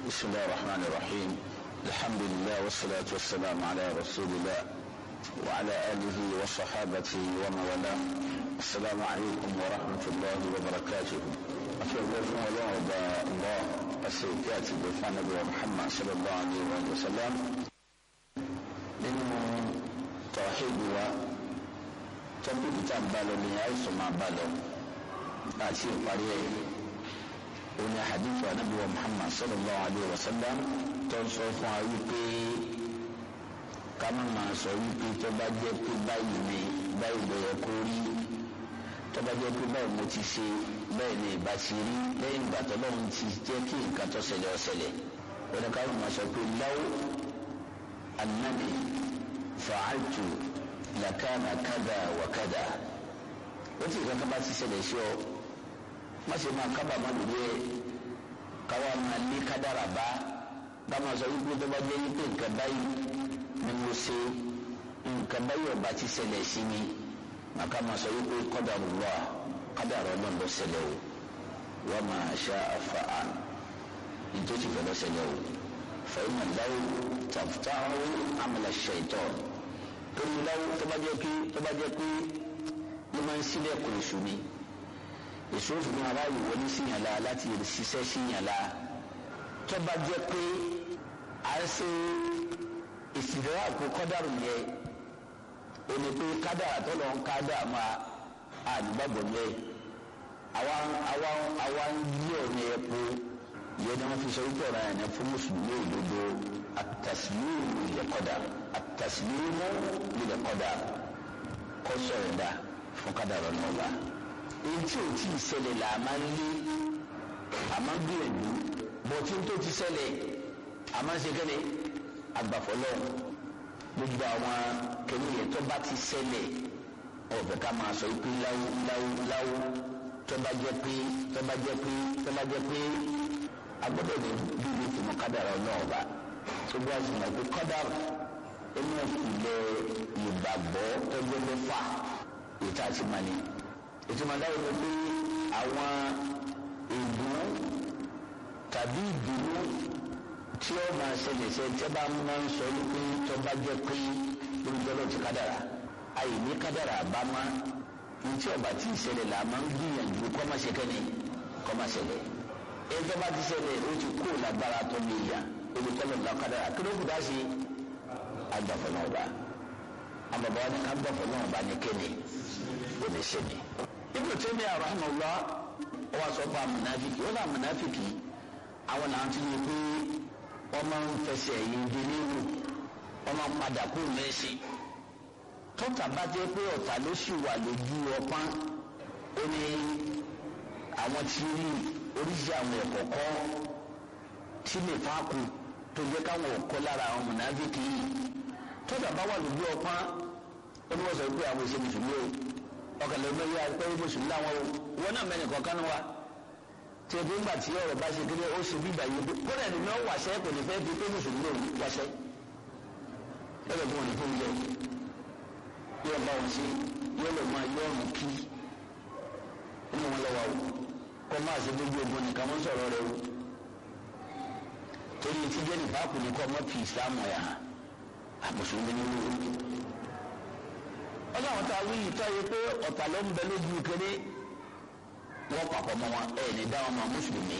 بسم الله الرحمن الرحيم الحمد لله والصلاة والسلام على رسول الله وعلى آله وصحابته ومن والاه السلام عليكم ورحمة الله وبركاته أشهد أن لا إله الله السيدات بفعل نبي محمد صلى الله عليه وسلم nínú tọ́hídù wa tọ́pìkì tá a bá lọ ní àìsàn máa bá lọ àti ìparí ẹ̀ òní àdìfọ anábìwọ Muhammad sallallahu alayhi wa sallam tó ń sọ fún wa wípé ká má máa sọ wípé tó bá jẹ́ pé báyìí ni báyìí ló yẹ kó rí tó bá jẹ́ pé báyìí mo ti ṣe bẹ́ẹ̀ ni ìbá ti rí lẹ́yìn ìgbà tó lọ́run ti jẹ́ kí nǹkan tó ṣẹlẹ̀ ó ṣẹlẹ̀ òní ká má sọ pé láwù annani fa'altu lakana kada wa kada ó ti kankan bá ti ṣẹlẹ̀ sí ọ má ṣe máa kábàámọ̀ lórí ẹ káwa máa lé kádàrà bá bá máa sọ wípé tó bá jẹ́ wípé nǹkan báyìí ni mo ṣe nǹkan báyìí ọba ti ṣẹlẹ̀ sí mi màkà máa sọ wípé qadarullah kádàrà ọlọ́run ló ṣẹlẹ̀ o wa ma sha'a fa'al nítorí fẹ́ ló ṣẹlẹ̀ o fẹ́yìn aláwo tàfùtàwọ́ amala shaitan torí láwo tó bá jẹ́ pé tó bá jẹ́ pé ló máa ń sílẹ̀ kò èṣù ni èso fún aráàlú wọlé síyànlá láti ṣiṣẹ́ síyànlá tó bá jẹ́ pé à ń ṣe ìsìlẹ̀ àpò kọ́dàrú yẹ ẹni pé kádàrà tó lọ ń kádà máa àdúgbàgbọ́ yẹ àwa àwa àwa ń yí ọ̀nà ẹ̀ pé yẹ ni wọ́n fi sọ wípé ọ̀rọ̀ yẹn fún mùsùlùmí òdodo àtàsílíìmù ilẹ̀ kọ́dà àtàsílíìmù ilẹ̀ kọ́dà kọ́ sọ̀rọ̀ dà fún kádàrà náà wá èyí tí o ti ṣẹlẹ̀ là máa ń lé àmọ́ gbìyànjú bọ̀ tí n tó ti ṣẹlẹ̀ àmọ́ ṣe kẹ́lẹ́ agbàfọ́lọ́ gbogbo àwọn kẹ́lẹ́ yẹn tó bá ti ṣẹlẹ̀ ọ̀bẹ̀ ká máa sọ pé láwù láwù láwù tó bá jẹ́ pé tó bá jẹ́ pé tó bá jẹ́ pé agbọ́dọ̀ ní bíbí ìfìmọ̀ kádàrà náà bá tó bá sì mọ̀ pé kádàrà ẹni ìpìlẹ̀ ìgbàgbọ́ tó jẹ́ mẹ́fà ètò àti mani ìtumọ̀ dáwọ́ ló pé àwọn ìdùn tàbí ìdùnnú tí ó máa ṣẹlẹ̀ ṣe tí ó bá máa ń sọ wípé tó bá jẹ́ pé olùdọ́lọ́ ti kádàrà àyè ní kádàrà bá má ní tí ọba tí ì ṣẹlẹ̀ là máa ń gbìyànjú kọ́ máa ṣe kẹ́ni kọ́ máa ṣẹlẹ̀ èyí tó bá ti ṣẹlẹ̀ ó ti kó lágbára tó lè yà olùdọ́lọ́ ńlá kádàrà kí ló kù dá sí agbàfọ̀ náà bá àbàbà wa ni ká gbàfọ̀ náà bá ní kẹ́ni ó lè ṣe ni ibùdó tẹ́mi àrùnmọ̀lá wọ́n sọ fún amúnáfíkì wọ́n náà amúnáfíkì àwọn náà ti yẹ pé wọ́n máa ń fẹsẹ̀ yìí di nínú wọ́n máa ń padà kó mẹ́sì tọ́ta bá jẹ́ pé ọ̀tá ló sì wà lójú ọpọ́n ó ní àwọn tí rí oríṣi àwọn ẹ̀kọ́ kọ́ tí lè fáàkù tó jẹ́ káwọn ọ̀kọ́ lára àwọn amúnáfíkì yìí tọ́ta bá wà lójú ọpọ́n ó ní wọ́n sọ pé àwọn ìṣe mùsùlùmí o ọkàlẹ̀ ọmọ yìí àgbẹ̀ yìí mùsùlùmí làwọn o wọn náà mẹ́rin kọ̀ọ̀kan wa tí ebi ńgbà tí ọ̀rọ̀ bá ṣe kéde ó ṣe bíbà yìí kódà ẹni náà wàṣẹ kò ní fẹ́ fi pé mùsùlùmí lòun wàṣẹ ẹgbẹ́ fún wọn ní fún yẹ yóò bá wọn ṣe yóò lọ máa yọ ọ̀run kí inú wọn lọ́wọ́ o kọ́ máa ṣe gbogbo ogun nìkan wọ́n sọ̀rọ̀ rẹ o torí ti jẹ́ nípa kò ní kọ́ ọmọ fi ìsìlámù ẹ̀ hàn àmùsùlùmí ní wúwo ọlọ́run tá a wí yìí tọ́ yẹ pé ọ̀tà ló ń bẹ lójú kéré wọ́n papọ̀ mọ́ wọn ẹ̀ ní dáhùn mọ́ mùsùlùmí.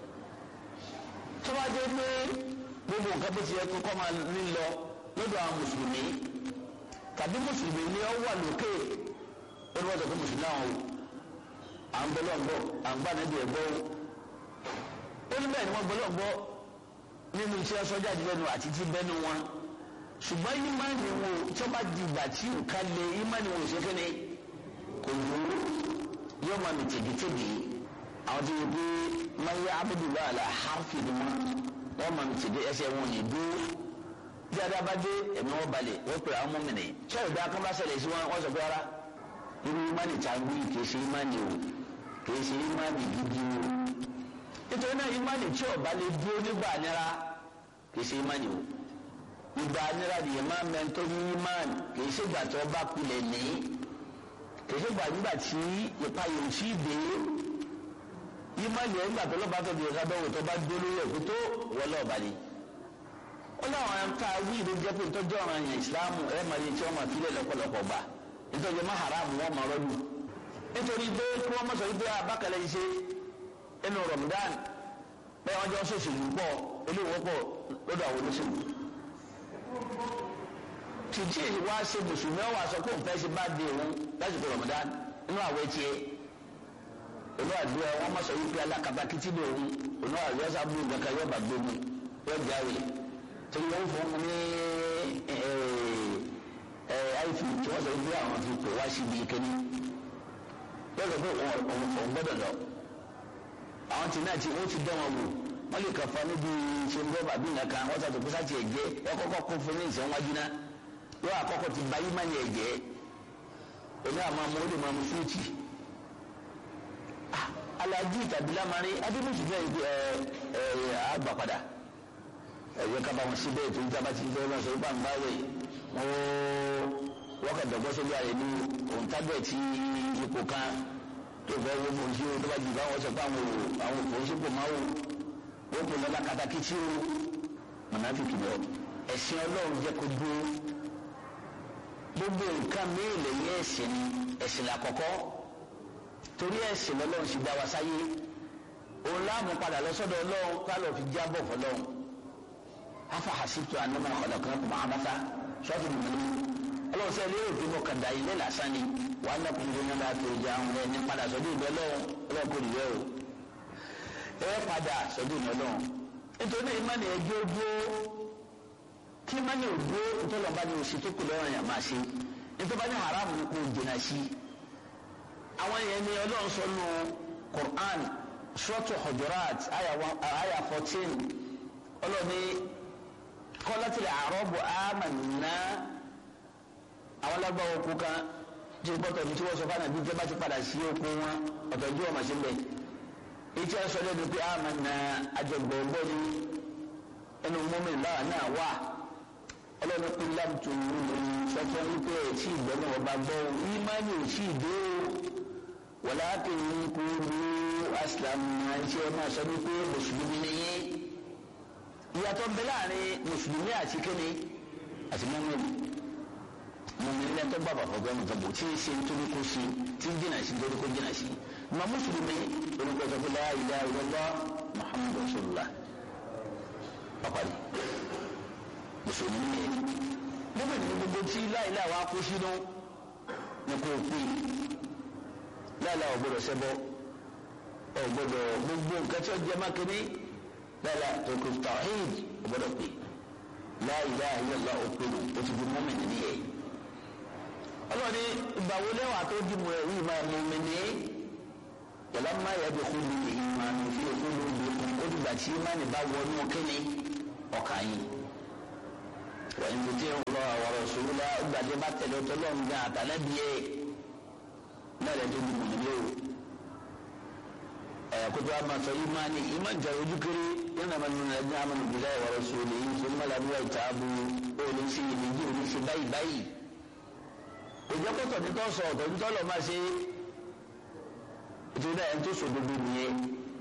tó bá jẹ́ pé gbogbo nǹkan bó ti yẹ kó kọ́ máa ní lọ lọ́dọ̀ àwọn mùsùlùmí tàbí mùsùlùmí ni ó wà lókè ó ní wọ́n sọ pé mùsùlùmí àwọn o à ń bọ́lọ̀ gbọ́ à ń gbà níbi ẹ̀gbọ́ o ó ní bẹ́ẹ̀ ni wọ́n bọ́lọ̀ gbọ́ nínú iṣẹ́ sọ́jà jùlọ àti ti bẹ́nu wọn ṣùgbọ́n ìmánì wo tí wọ́n bá di ìgbà tí nǹkan lé ìmánì wo ṣe kéde kò wúrú yóò máa mi tègétègé àwọn tó yẹ pé máa yẹ abudulayi àlà hàfi ni wọn wọn máa mi tègé ẹsẹ̀ wọn ní dúró bí adabade ẹ̀mí wọn balẹ̀ wọ́n pèrè àwọn mọ́mìnì sọ̀rọ̀ bí akọ́bá ṣẹlẹ̀ sí wọn wọ́n sọ pé ara irú ìmánì tá a wí kìí ṣe ìmánì o kìí ṣe ìmánì gidi o nítorí náà ìmánì tí ọba lè dúró nígbà nira kìí ṣe ìmánì o ìgbà nira nìyẹn máa mẹ́ntọ́ ní imán kìí ṣe ìgbà tí wọ́n bá kulẹ̀ ní kìí ṣe ìgbà nígbà tí ipa yòó sí dé ìmánì ẹ̀ nígbà tó lọ́ba tó di ẹ̀ka dọ́wọ́ tó bá dúró lórí ẹ̀kú tó wọlé ọ̀bà ni. ó láwọn ẹ̀ka wí ìlú jẹ́ pé ìtọ́jú ọ̀ràn yẹn ìsìláàmù ẹ̀ máa yẹ tí wọ́n máa filẹ̀ lọ́pọ̀lọpọ̀ gbà ìtọ́jú má haramu wọn máa rọ́lù. nítorí pé kí wọ́n mọ̀sọ̀ wípé abákẹ́lẹ́ yìí ṣe inú Ramadan bẹ́ẹ̀ wọ́n jọ sòṣèlú pọ̀ olówó pọ̀ lọ́dọ̀ àwọn olóṣèlú. tìtì wá ṣe mùsùlùmí ọ̀wà sọ pé òun fẹ́ ṣe bá di òun lásìkò Ramadan inú àwẹ̀ tiẹ̀ olú àdúrà wọn mọ̀ sọ wípé alákatakítí ni òun olú àdúrà sábà ń gbàgbà yóò bá gbógun yóò jáwé torí wọn fún un ní àìfi tí wọn sọ wípé àwọn fi pè wá síbi kíní yóò sọ pé òun gbọ́dọ̀ lọ àwọn tí náà ti wọn ti dán wọn wò wọn lè kàn fa níbi ṣe ń bọ́ bàbí nǹkan wọn sàtò kó sàtì ẹ̀jẹ̀ ẹ kọ́kọ́ kó fún ní ìsẹ̀wájú náà yóò àkọ́kọ́ ti ba yí má ní ẹ̀jẹ̀ oní àmọ́ ọmọ ó lè máa mu fúrúùtì alaji tàbí lamari adébùsù fẹ́ ẹ ẹ àgbà padà ẹ̀yẹ kaba wọn síbẹ̀ tó ń jábá ti fẹ́ wọn sọ wípé àǹbá rẹ̀ wọ́n wọ́n kà dọ̀gbọ́ sórí ààrẹ ní òǹtagbẹ̀ tí ipò kan tó fẹ́ wọ́n mọ̀ sí o tó bá jù bá wọn sọ pé àwọn àwọn òpó sípò máa wò wọ́n kò lọ́la katakítí o mọ̀nàfíkì lọ ẹ̀sìn ọlọ́run jẹ́ kó dúró gbogbo nǹkan mìíràn lẹ́yìn ẹ̀sìn ẹ̀sìn làkọ́kọ́ torí ẹ̀sìn lọ́lọ́run sì dá wa sáyé òun láàmú padà lọ́sọ́dọ̀ ọlọ́run kálọ̀ fi jábọ̀ fọlọ́run afa hasitu anamọ ọlọkan kò máa bàtà sọ́ọ̀tù nìyẹn ọlọ́run sẹ́yìn lérò pé mo kàn dá ilé lásán ni wà á nàkùn tó nígbà tó jà ń rẹ ní padà sọ́dọ̀ ìbẹ́ lọ́wọ́ ọlọ́run kò nìyẹn o ẹ padà sọ́dọ̀ ìbẹ́ lọ́wọ́ nítorí ìmánì ẹjọ́ dúró kí ìmánì ò dúró nítorí ọba ni òsì tó kù lọ́rùn yà máa ṣe nítorí ọba ní haram ni kò jìnnà sí àwọn yẹn ni ọlọ́run sọ nù Qur'an suratu Hujurat àyà fourteen ọlọ́ni kọ́látìlẹ̀ àrọ́bù àmàna àwọn lágbàá oko kan tí gbọ́tọ̀ ní tí wọ́n sọ fún àná bí jẹ́ bá ti padà sí oko wọn ọ̀tọ̀ ìjọ ọmọ sí mbẹ́ etí ẹ sọ lẹ́nu pé àmàna àjọgbọ̀ngbọ̀ ni ẹnu mọ́mí láwa náà wà ọlọ́ni kú lábùtù sọ́tọ́ wípé ẹ̀ tí ìgbọ́n náà ọba gbọ́ ìmánì ò sí ìdó walakin kúrú aslam máa ń ṣe máa sọ wípé mùsùlùmí ni yín ìyàtọ̀ ń bẹ láàrin mùsùlùmí àti kíni àti mọ́mìnì mọ́mìnì lẹ́yìn tó gbàgbọ́ fọ́gbọ́n mi tọ́bù tí ń ṣe nítorí kó ṣe tí ń jìnà sí nítorí kó jìnà sí mà mùsùlùmí orúkọ tó fi la ilaha illallah muhammadu rasulullah pàpàdé mùsùlùmí ni mọ́mìnì ní gbogbo tí láìláà wá kó sínú ní kò pè láìláà ọ̀gbọ́dọ̀ ṣẹbọ ọ̀gbọ́dọ̀ gbogbo nǹkan tí ó jẹ mákìní lala tòkè tawhid ọgbọ́dọ̀ pé la ilaha illallah òpè lò ó ti di mọ́mìnì nìyẹn. ọlọ́ni ìgbàwó lẹ́wà tó di mọ̀ ẹ̀rí máa mọ́mìnì yàrá máa yẹ bí kúlù ìmánu fi kúlù bí kún ó dìgbà tí ìmánu bá wọnú kíni ọkà yìí. wọ́n ń tẹ́ ń lọ àwọn ọ̀ṣun la gbàdé bá tẹ̀lé ọtọ́ lọ́run gan àtàlẹ́bíyẹ náà lẹ́ tó di mọ̀mìnì o kutu ama sọ imani iman jẹ ojú kiri yana ma nuna ẹni ama nu bila wa rasuli yin ma labi wa itaabu olè sí ìlẹjì olè sí báyìí báyìí òjò kọtọ ní tó sọ ọtọ ní tó lọ máa ṣe ètò ìdá ẹni tó sọ gbogbo nìyẹn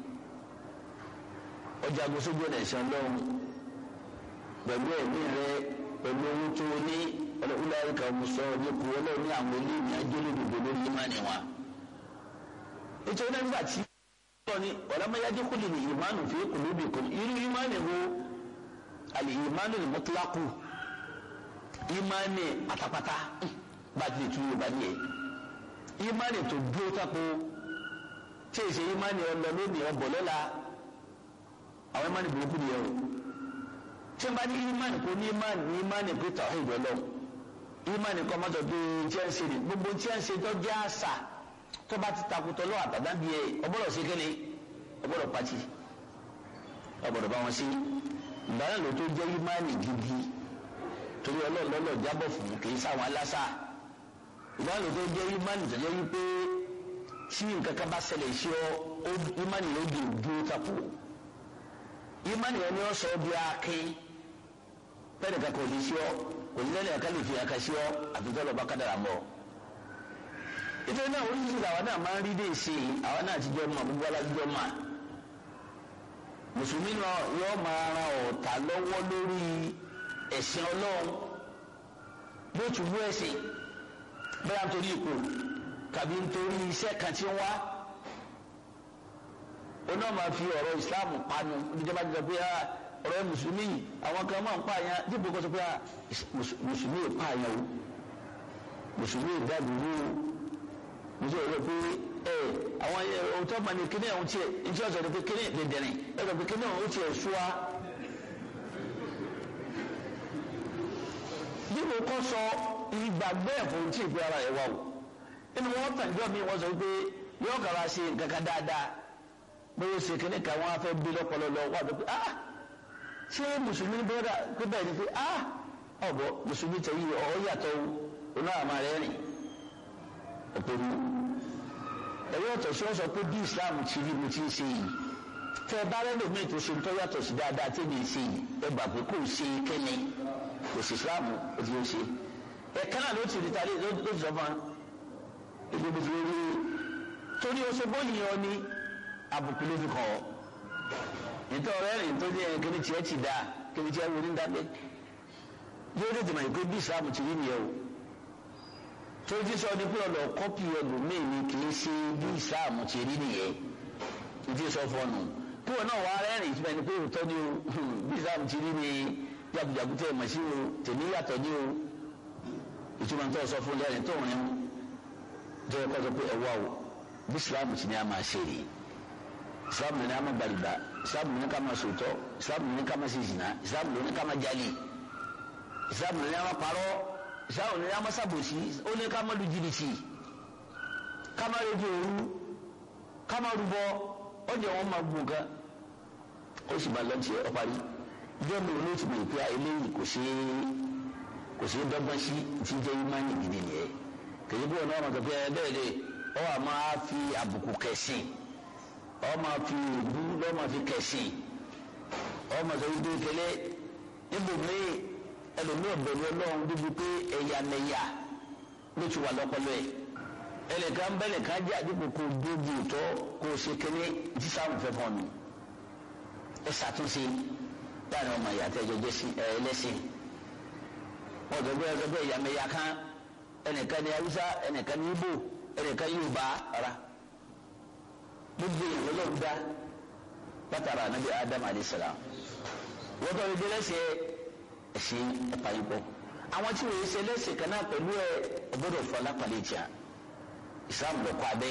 ọjà agbósójú ọ̀nà ẹ̀sán lọ́hùn pẹ̀lú ẹ̀mí rẹ pẹ̀lú owó tó ní ọlọ́kùnrin àríkà ọmọọsọ nípò ọlọ́run ní àwọn ilé ìrìn àjò lódodo lórí imani wa ètò ìdá nígbà tí ni wàlámẹ́yájú kúlì ní ìmánu fi kùlùbì kùn irú ìmánu wo àlè ìmánu ní mọ́tíláàkù ìmánu pátápátá bá ti lè tún yorùbá nìyẹn ìmánu tó dúró tako tí èsì ìmánu ọlọ lónìí ọbọ lọ́la àwọn ìmánu burúkú nìyẹn o tí wọ́n bá ní ìmánu kò ní ìmánu ní ìmánu pé tàwọn ìgbẹ́ lọ ìmánu kọ́ mọ́tò tó tí wọ́n ń ṣe ní gbogbo tí wọ́n ń ṣe tó jẹ́ àṣà tó bá ti takùtọ̀ lọ́wọ́ àtàdábìí ẹ̀ ọgbọ́dọ̀ sí kéde ọgbọ́dọ̀ pàtì ọgbọ́dọ̀ bá wọn sí ìgbàlá ló tó jẹ́ ìmáàlì gidi torí ọlọ́ọ̀lọ́lọ́ jábọ̀ fún kì í sáwọn aláṣà ìgbàlá ló tó jẹ́ ìmáàlì tó jẹ́ wípé tí nǹkan kan bá ṣẹlẹ̀ sí ọ ìmáàlì ló di dúró tako ìmáàlì yẹn ni ó sọ bí akin pẹ́ẹ́nì kankan ò ní sí ọ kò ní lẹ́nu ẹ̀ka lè fi ẹ̀ka sí ọ àtúntò lọ́ba kádàrà mọ́ ìtòrí náà oríṣiríṣi làwọn náà máa ń rí dé sí i àwọn náà ti jọ mọ gbogbo alájọ mọ mùsùlùmí náà yóò máa ran ọ̀tá lọ́wọ́ lórí ẹ̀sìn ọlọ́run bí ó tún bú ẹ̀sìn bẹ́ẹ̀ nítorí ipò tàbí nítorí iṣẹ́ kan tí ń wá ó náà máa fi ọ̀rọ̀ islam panu níjọba jọ pé ọ̀rọ̀ mùsùlùmí àwọn kan máa ń pààyàn dípò kó sọ pé mùsùlùmí ò pààyàn o mùsùlùmí ò dàdúró o mùsùlùmí ò pé ẹ àwọn òótọ́ mà ní kíní ọ̀hún tiẹ̀ ntí ọ̀sẹ̀ ní pé kíní dẹ̀dẹ̀rìn ẹ sọ pé kíní ọ̀hún tiẹ̀ ṣúwa. dípò kó sọ ìgbàgbé ẹ̀fọ́ tí ì pé ara ẹ̀ wá o inú wọn tàǹjọ́ mi wọ́n sọ pé yóò kàrà ṣe kankan dáadáa bóyá ṣe kíní kan wọn á fẹ́ bí lọ́pọ̀lọpọ̀ wà ló pé ah ṣé mùsùlùmí bọ́dà pé bẹ́ẹ̀ ni pé ah ọ̀bọ̀ mùsùlùmí tẹ̀ yìí ọ̀ yàtọ̀ o náà máa rẹ̀ rìn ọ̀pẹ̀lú ẹ̀rọ ọ̀tọ̀ sí wọ́n sọ pé bí Islam ti rí mo ti ń ṣe yìí tẹ́ ẹ bá rẹ́ lómi ètò ṣe ń tọ́ yàtọ̀ sí dáadáa tí mi ń ṣe yìí ẹ gbà pé kò ṣe kẹ́ni kò sí Islam ó ti ń ṣe ẹ̀ka náà ló ti rí tálẹ́ ló ti sọ fún wa èdè bó ti rí torí oṣù bóyì yẹn ni àbùkù ló fi kọ́ ọ nítorí ọ̀rẹ́ rìn tó ní ẹ̀ kíni tiẹ̀ ti dáa kíni tiẹ̀ wọlé ń dábẹ́ yóò tètè mọ̀ pé bí Islam ti rí nìyẹn o tó ti sọ ní pé ọ̀dọ̀ kọ́pì ẹlòmíì ni kì í ṣe bí Islam ti rí nìyẹn ní ti sọ fọnù kí wọn náà wà rẹ́rìn ìtumọ̀ ní pé òótọ́ ni o bí Islam ti rí ni jagunjagun tẹ̀ mọ̀ sí o tèmi yàtọ̀ ní o ìtumọ̀ tó sọ fún lẹ́rìn tó rìn tó yẹ kó sọ pé ẹ̀wá o bí Islam ti ní a máa ṣe rèé islam ní ká máa gbàlùbá islam ní ká máa sòtọ́ islam ní ká máa ṣe zina islam ní ká máa jalè islam ní ká máa parọ́ islam ní ká máa ṣàbòsí ó ní ká máa lu jìbìtì ká máa rédíò òru ká máa rúbọ ó jẹ wọn máa gbó nǹkan ó sì máa lọ́ọ̀tì ẹ̀ ọ́parí ìjọ mi ò ní ti mọ̀ pé eléyìí kò ṣe é kò ṣe é dọ́gbọ́n sí ti jẹ́ imáyì gidi nìyẹn kèyí bí wọn náà wọn kọ pé ẹ bẹ́ẹ̀ lè ọ wà máa fi àbùkù kẹsìn ọmọ fi ìlú lọ́mọ fi kẹ̀sì ọmọ sọ wípé kẹlẹ́ ibùgbé ẹlòmíì ọ̀bẹ̀rù ọlọ́run bíbi pé ẹ̀yàmẹ̀yà ló ti wà lọ́pọ̀lọ́ ẹ̀ ẹnìkan bẹ́nìkan jẹ́ àdúgbò kò dóbi ìtọ́ kò ṣe kéne tí sáà fẹ́ fọ́n mi ẹ ṣàtúnṣe láàrin ọmọ ìyá tẹ́ ẹjọ́ ẹlẹ́sìn wọ́n sọ pé ẹ sọ pé ẹ̀yàmẹ̀yà kan ẹnìkan ní Haúsá ẹnìkan ní Ìgbò ẹnìkan Yorùbá rárá gbogbo ìwé ló ń dá látara anabi adam alayisalaam wọ́n tọ́ ibi lẹ́sẹ̀ ẹ̀sìn ẹ̀pà yìí bọ̀ àwọn tí wọ́n ṣe lẹ́sẹ̀ kan náà pẹ̀lú ẹ̀ ọgbọ́dọ̀ fọ lápàlẹ̀ ìjà islam lọ kọ́ abẹ́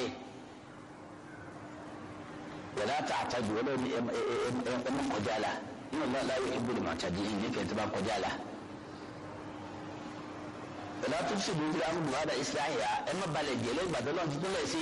wọ́n láta àtàjù wọ́n lọ́ọ́ ní ẹ̀mọ́ kọjá la nínú ọ̀la láyé ìbúlẹ̀ màtàdé yìí ní kẹ́ntẹ́ bá kọjá la wọ́n láta tó ṣèlú ìlú àwọn bùhádà islahiya ẹ̀mọ́ balẹ̀ jẹ́ lẹ́yìn gbàdọ́ lọ́n tuntun lẹ̀ sí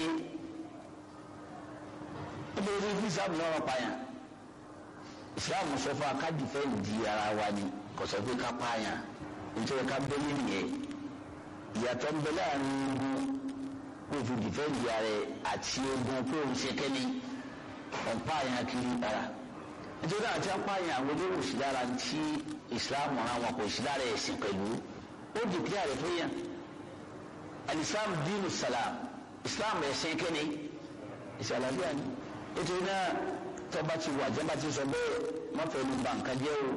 nítorí kí islam náà pààyàn islam sọ fún akádìfẹ́ di ara wa ni kò sọ pé ká pààyàn nítorí ká bẹ́ẹ̀ nìyẹn ìyàtọ̀ ń bẹ láàrin ogun kó fi dìfẹ́ di ara ẹ̀ àti ogun kó o ṣe kẹ́ni ọ̀n pààyàn kiri ara nítorí àti apààyàn àwọn olówó sí lára tí islam ràn wọn kò sí lára ẹ̀sìn pẹ̀lú ó dìkírí àrẹ fún yàn alislam dínú salam islam ẹ̀sìn kẹ́ni ìsàlàyé ni nítorí náà tọ́ba ti wà jẹ́nba ti sọ bẹ́ẹ̀ má fẹ́ lu bàǹkà jẹ́ o.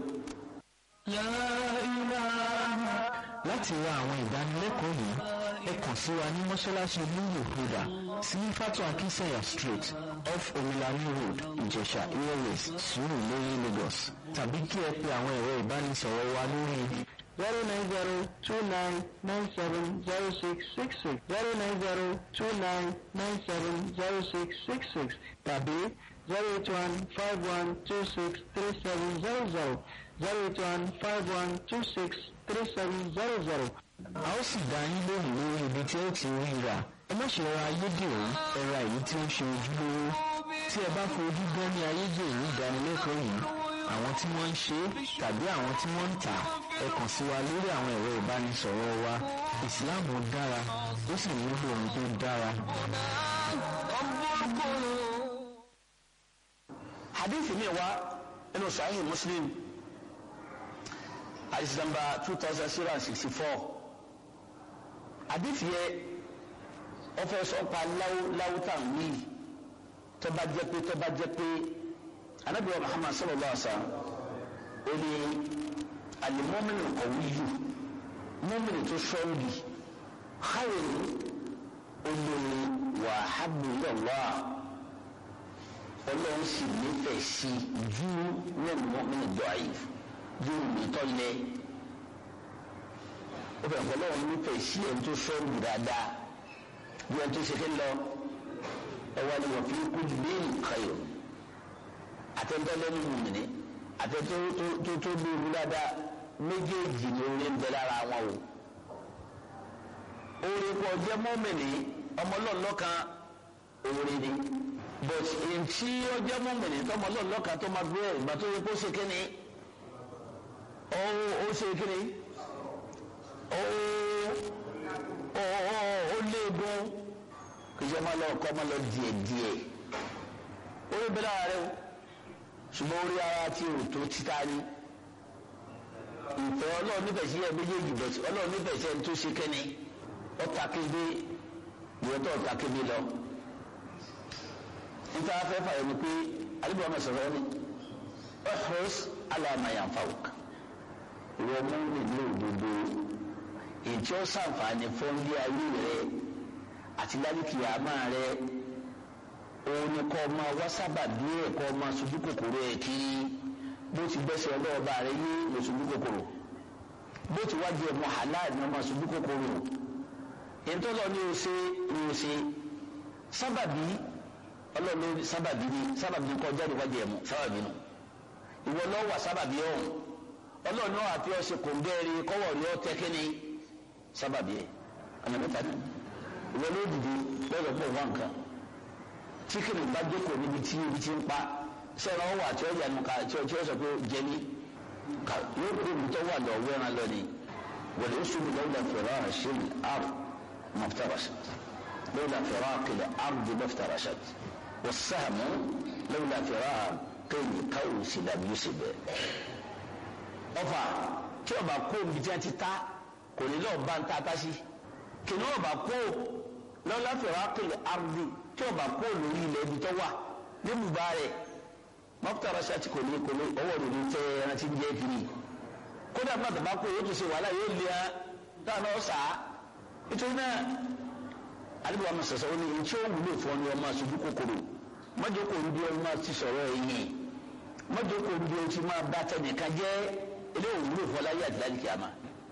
láti wá àwọn ìdánilẹ́kọ̀ọ́ yìí ẹ kàn sí wa ní mọ́ṣáláṣí lúlù huda sí fatu akinsanya street off omilani road ìjẹ̀ṣà airways sùúrù lórí lagos tàbí kí ẹ pe àwọn ẹ̀rọ ìbánisọ̀rọ̀ wa lórí zero nine zero two nine nine seven zero six six six zero nine zero two nine nine seven zero six six six tàbí zero eight one five one two six three seven zero zero zero eight one five one two six three seven zero zero. a ó sì dá yín lóhùn lórí ibi tí ó ti rí ra ẹ má ṣe ra ayédèrú ẹ ra èyí tí ó ń ṣe ojúlówó tí ẹ bá fojú gan ní ayédèrú ìdánilẹ́kọ̀ọ́ yìí àwọn tí wọ́n ń ṣe é tàbí àwọn tí wọ́n ń tà ẹ kàn sí wa lórí àwọn ẹ̀rọ ìbánisọ̀rọ̀ wa ìsìláàmù dára ó sì nílò ohun tó dára. hadith mi wá nínú sahih muslim hadith number two thousand zero and sixty four hadith yẹ wọ́n fẹ́ sọ pa láwù láwù tá à ń wí tó bá jẹ́ pé tó bá jẹ́ pé anabi wa muhammad sallallahu alaihi wa sallam ó ní alimọ́mìnì kọ̀wéyù mọ́mìnì tó sọ́ọ́dì xayiri olórí wà hábùlọ́wà ọlọ́run sì nífẹ̀ẹ́ sí ju wọn mọ́mìnì dọ́àyè ju ìtọ́lẹ̀ ó bẹ̀rẹ̀ pẹ̀lú ọ̀run nífẹ̀ẹ́ sí ẹni tó sọ́ọ́dì dáadáa ju ẹni tó ṣe ké lọ ẹwà ni wọ́n fi kú ju bẹ́ẹ̀ xayiri àtẹ̀ntẹ́lẹ́nu mùmìnì àtẹ̀tẹ́ tó tó lóru dáadáa méjèèjì ni orí ń bẹ lára wọn o orí kọ jẹ mọ́mìnì ọmọlọ́ọ̀lọ́kan orí ni but ntí ọjọ́ mọ́mìnì tọmọlọ́ọ̀lọ́kan tó máa gbé ìgbà tó yẹ kó ṣe kíni ó ó ṣe kíni ó ó ó léegun kìjọ máa lọ kọ́ máa lọ díẹ̀ díẹ̀ orí bẹ lára rẹ o ṣùgbọ́n orí ara tí o tó títà ní ìfẹ́ ọlọ́run nífẹ̀ẹ́ sí ẹ méjèèjì bẹ̀tì ọlọ́run nífẹ̀ẹ́ sí ẹni tó ṣe kẹ́ni ọ̀tà kébé ìwọ́tọ̀ ọ̀tà kébé lọ. níta fẹ́ fàyọ̀ ni pé alẹ́ ọmọ sọ̀rọ̀ ni ọ̀hún aláàmàyànfàwùk ìwọ mú nílò òdodo ètí ó sàǹfààní fún ilé ayé rẹ àti lálùkì àmà rẹ òun ni kọ́ ọmọ wá sábà bí ẹ̀ kọ́ ọmọ sojú kòkòrò ẹ̀ kiri bó ti gbẹ́sẹ̀ ọlọ́ọ̀bá rẹ yé lọ sojú kòkòrò bó ti wájú ẹ̀ mọ́ halal ni ọmọ sojú kòkòrò ìtọ́lọ́ ni o ṣe ni o ṣe sábàbí ọlọ́ọ̀lọ́ sábàbí ni sábàbí ni kọ́ jáde wájú ẹ̀ mọ́ sábàbí nù ìwọ lọ́ wà sábàbí ọ̀hún ọlọ́ọ̀ náà àti ọ̀ṣẹ̀ kò ń bẹ́ẹ̀rẹ̀ kọ́wọ́ rí ọ́ tẹ́kẹ́ni sábàbí ẹ̀ ọ̀nà mẹ́ta ni ìwọ ló dìde lọ́dọ̀ pọ̀ wá nǹkan tí kìnnì bá jókòó níbi tí ibi tí ń pa sẹ́wọ̀n ọwọ́ àti ọjà nù ká tí ọjọ́ sọ pé jẹ́ni yóò kó ibi tó wà lọ wẹ́ran lọ ni wọ́n lè sùn lọ́wọ́dà fẹ̀rọ àṣẹlẹ̀ àr mọ̀fútàràṣẹt lọ́wọ́dà fẹ̀rọ àkẹlẹ̀ àr di mọ̀fútàràṣẹt wọ́n sàmù lọ́wọ́dà fẹ̀rọ àkẹlẹ̀ káwọ́ sí dàbí yóò sì bẹ̀. ọfà tí ọba kó ibi tí wọ́n ti ta kò ní lọ́ọ̀ bá ń ta tá sí kìnnìún ọba kó lọ́wọ́dà fẹ̀rọ àkẹlẹ̀ àr di tí ọba kó lórí ilẹ̀ ibi tó wà ní bùbá rẹ̀ mọ́kútàrà ṣáàtì kò ní kò ní ọwọ́ rẹ̀ ní tẹ́ ẹran tí ń jẹ́ kiri kódà bàtà bá kó yóò tún ṣe wàhálà yóò lé ẹ táwọn náà sà á nítorí náà alibaba ma sọsọ wọn ni ntí ó wúlò fún ọ ní ọmọ aṣojú kòkòrò mọjọ kò ń bí ọmọ ti sọ̀rọ̀ ẹ̀yìn mọjọ kò ń bí o ti máa bá tẹnìkan jẹ́ ilé òwúlò fún ọláyé àti láti kìáma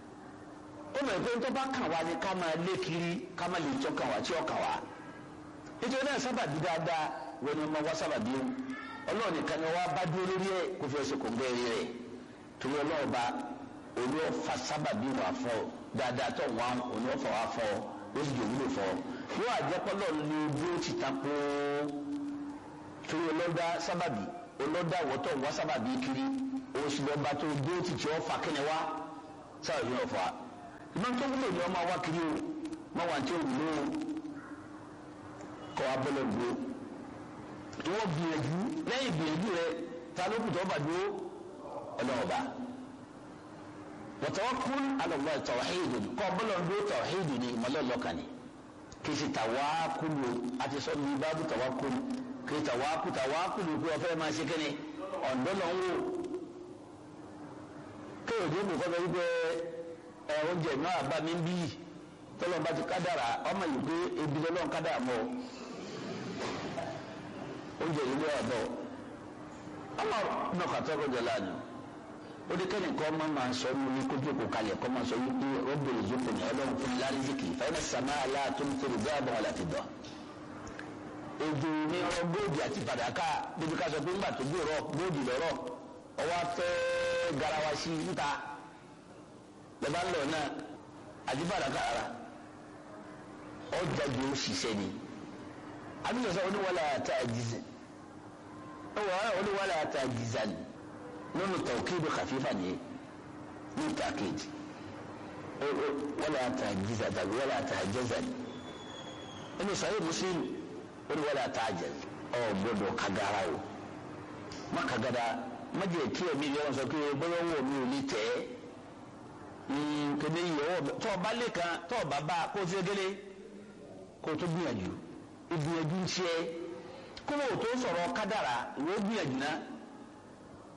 ó mọ̀ pé tó bá kàn wá ní ká máa lé kiri ká máa lè tọ́ kàn wá tí ó kàn wá nítorí náà sábàbí dáadáa wọn ni ọmọ wá sábàbí o ọlọ́run nìkan ni wọ́n bá dúró lórí ẹ̀ kó fi ẹsẹ̀ kò ń bẹ́ẹ̀ rí rẹ̀ torí ọlọ́run bá olú ọ̀fà sábàbí wà fọ́ dáadáa tó wọn òní ọ̀fà wà fọ́ ó sì jò wúlò fọ́ yóò àjẹpọ́lọ́ ní bí ó ti ta kó torí ọlọ́dá sábàbí ọlọ́dá wọ́tọ̀ wá sábàbí kiri oṣù lọ́ba tó bí ó ti tí ó fà kíni wá sábàbí náà fọ́ ìmọ̀ tó wúlò ni ọmọ wá kiri o mọ̀ wá tí ó wúlò kọ́ abọ́lọ̀ gbó ìwọ gbìyànjú lẹ́yìn gbìyànjú rẹ ta ló kù tó bá dúró ọlọ́ọ̀bá watawakkul ala Allah tawhidun kọ́ bọ́lọ̀ dúró tawhidun ni ìmọ̀lọ́lọ́kà ni kì í ṣe tàwákùlù àti sọ́ọ́ ní bábú tàwákùlù kì í tàwákù tàwákùlù pé ọ̀fẹ́ máa ṣe kéne ọ̀dọ́ lọ ń wò kéèyàn dé kò kọ́ wípé ẹ oúnjẹ náà bá mi ń bí tọ́lọ́ bá ti kádàrà ọmọ yìí pé ebi lọ́lọ́ kádàrà mọ́ oúnjẹ yìí ló wà bọ̀ ọmọ náà kàtọ́ kọjá lánàá ó ní kẹ́ni kọ́ máa máa sọ ní ní kójú kò kalẹ̀ kọ́ máa sọ wípé rọ́bìnrin ìjókòó ní ọlọ́run fún lárízìkì fẹ́ẹ́ sàmà aláàtó ń tẹ̀lé bí àbọ̀ láti dọ̀. èdè ní ọ̀rọ̀ góòdì àti fàdákà bíbí ká sọ pé ńgbà tó gbé rọ góòdì lọ́rọ̀ ọwọ́ afẹ́ garawa sí níta lọ́ba ńlọ náà àti fàdákà ara ọjà jù ó ṣiṣẹ́ ni àbíyàn sọ oníwàlà àti àjìzẹ oníwàlà àti àjìzẹ ni nínú tawkidu khafifa ni ní takid wala tajiza tàbí wala tajaza ni inú sahih muslim wọ́n wala tajaz ọ gbọ́dọ̀ kagara o má kagara má jẹ́ kí ẹ̀mí yẹn wọ́n sọ pé bọ́lá wọ̀ mí ò ní tẹ̀ ẹ́ kéde yìí ọwọ́ tọ́ ọba lẹ́kan tọ́ ọba bá kó o ti gẹ́lẹ́ kó o tó gbìyànjú ìgbìyànjú ń ṣe kó o tó sọ̀rọ̀ kádàrà ìwé gbìyànjú náà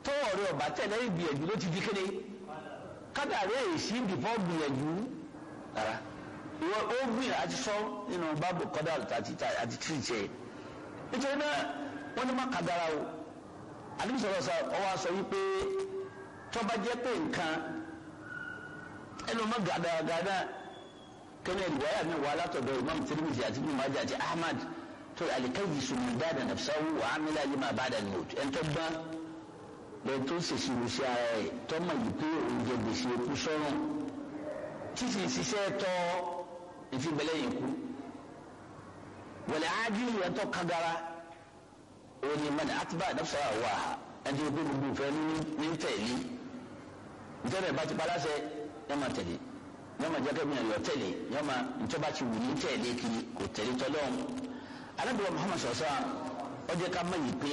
tọ́wọ́ rẹ ọba tẹ̀lé ìgbìyànjú ló ti di kéde kádàrí èsì bìfọ́ gbìyànjú rárá ìwọ ó gbìyànjú àti sọ nínú báàbù kọ́dà àti àti tìrìtì ẹ̀ nítorí náà wọ́n ní má kádàrá o àdébí sọ̀rọ̀ sọ ọwọ́ sọ wípé tọ́ba jẹ́ pé nǹkan ẹnu má gàdàgàdà kẹ́ni ẹ̀dùwáyà mi wà látọ̀dọ̀ imam tirimisi àti ibùdó májà àti ahmad tó alikayi sùnmùdáàdà nàfṣáwù wà á mílá yìí má bá dà nìyóò ẹ̀ ń tọ́ gbọ́n lẹ́yìn tó ń ṣèṣì lùsí ara ẹ̀ tọ́mọ̀ yìí pé oúnjẹ gbèsè kú sọ́run títí ṣiṣẹ́ tọ́ ìfibẹ̀lẹ̀ yìí kú wọ̀lẹ̀ ájílù yẹn tọ́ kagara òní mọ́ni àtibá nàfṣáwù wà á ẹni tó gbogbo ìfẹ́ ní tẹ̀lé nítorí bá ti paláṣẹ ẹ máa tẹ̀lé yọ máa jẹ́kẹ́ mìíràn yọ tẹ̀lé yọ máa ntọ́ba ti wù ní tẹ̀lé kiri kò tẹ̀lé tọ́lọ́hún alábìyàn Muhammad sọ̀sọ́ ọ jẹ́ ká mọ̀ yìí pé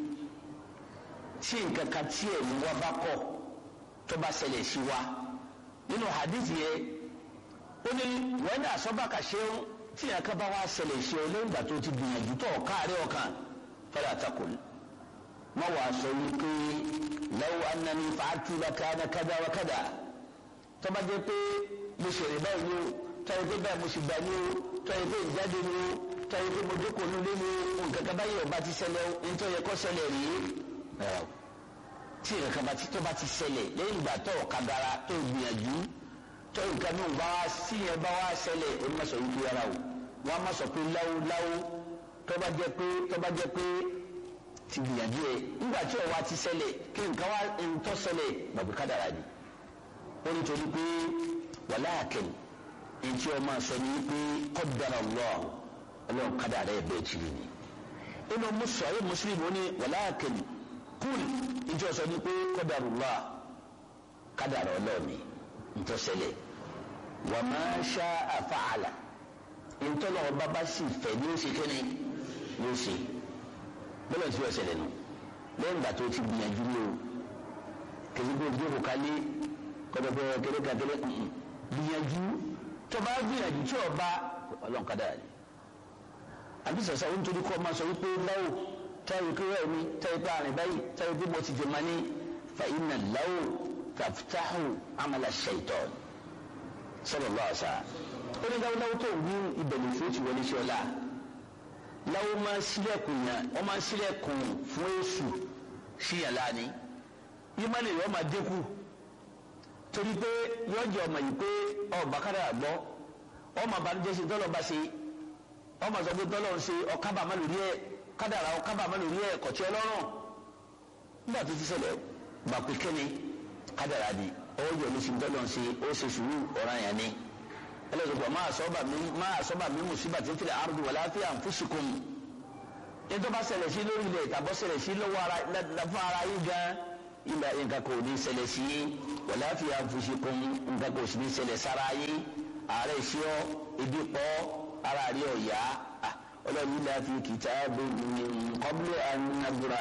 tí nǹkan kan tí ẹ̀ ní wá bá kọ̀ tó bá ṣẹlẹ̀ sí wa nínú hadith yẹ ó ní wọ́n ní àsọ́bàkà ṣeun tí nǹkan kan bá wá ṣẹlẹ̀ sí ọ lẹ́yìn ìgbà tó ti gbìyànjú tó káàárẹ̀ ọkàn fẹ́rẹ̀ àtàkùn má wàá sọ wípé law annani fa'altu lakana kada wa kada tó bá jẹ́ pé mo ṣèrè báyìí ni o tọ́yẹ pé báyìí mo sì gbà ní o tọ́yẹ pé ìjáde ni o tọ́yẹ pé mo jókòó nílé ni o nǹkan kan báyìí ọba ti ṣẹlẹ̀ o nítorí yẹ kó ṣẹlẹ̀ rí tí nǹkan kan bá ti tó bá ti ṣẹlẹ̀ lẹ́yìn ìgbà tó kagara tó gbìyànjú tó nǹkan náà bá wá sí yẹn bá wá ṣẹlẹ̀ o ní ma sọ yìí rárá o wọ́n á má sọ pé láwo láwo tó bá jẹ́ pé tó bá jẹ́ pé ti gbìyànjú yẹ nígbà tí ọwọ́ ti ṣẹlẹ̀ kí nǹkan wá ń tọ́ ṣẹlẹ̀ gbàgbé kádàrá ni ó ní torí pé wàláàkìn ntí ọmọ sọ ní pé qaddara Allah ọlọ́run kádàrá ẹ̀ bẹ́ẹ̀ tì ní. inú sọ̀rọ̀ mùsùlùmí ó ní wàláàkìn kúl ntí ọsọ ní pé qaddara Allah kádàrá ọlọ́ọ̀ni ntọ́sẹ̀lẹ̀ wa ma sha'a fa'ala ntọ́lọ́ ọba bá sì fẹ́ ní ó ṣe kéne ní ó ṣe bọ́lá tí ó ṣẹlẹ̀ nù lẹ́yìn ìgbà tó ti gbìyànjú ní o kèsìkò ìjókòó kálí kọdọdọ kéré kakéré gbìyànjú tó bá gbìyànjú tí o bá Ọlọ́run kadà rẹ àbí sọsọ ohun tó ní kọ máa sọ wípé láwò táyé pé rẹ mi táyé pé àrìn báyìí táyé pé mo ti jẹ mọ ní fàyínà láwò tàftáhù amala shaitan sallallahu alaihi wasallam ó ní dáwọ́ dáwọ́ tó ń wí ìbẹ̀lẹ̀ fún ti wọlé sí ọlá láwò máa sílẹ̀kùn yẹn wọ́n máa sílẹ̀kùn fún èṣù síyànlá ni ìmọ̀lẹ̀ yọ máa dínkù torí pé yọjọ ọmọ yìí pé ọba kára àgbọ ọmọ àbánújẹ́ ṣe tọlọ bá ṣe ọmọ sọ pé tọlọ ń ṣe ọkábà má lórí ẹ kádàrà ọkábà má lórí ẹ kọtí Ọlọ́run nígbà tó ti ṣẹlẹ̀ gbà pé kẹ́ni kádàrà di ọwọ́ yọ ní ṣe tọlọ ń ṣe ó ṣe sùúrù ọ̀ràn yẹn ni ẹlẹ́dọ̀gbọ̀n máa sọ́ba mi máa sọ́ba mi mùsíbà tí ń tilẹ̀ àrùn wà láfíà ń fúnṣikùn ní tó bá ṣẹlẹ̀ sí lórí ilẹ̀ ìtàbọ̀ ṣẹlẹ̀ sí lọ́wọ́ ara fún ara yín gan ilà nǹkan kò ní ṣẹlẹ̀ sí yín wàlá fi àfùsìkún nǹkan kò sì ní ṣẹlẹ̀ sára yín ààrẹ sí ọ ibi pọ̀ ara rí ọ̀yá ọlọ́run ilà fi kìtàbù min qabli an nabra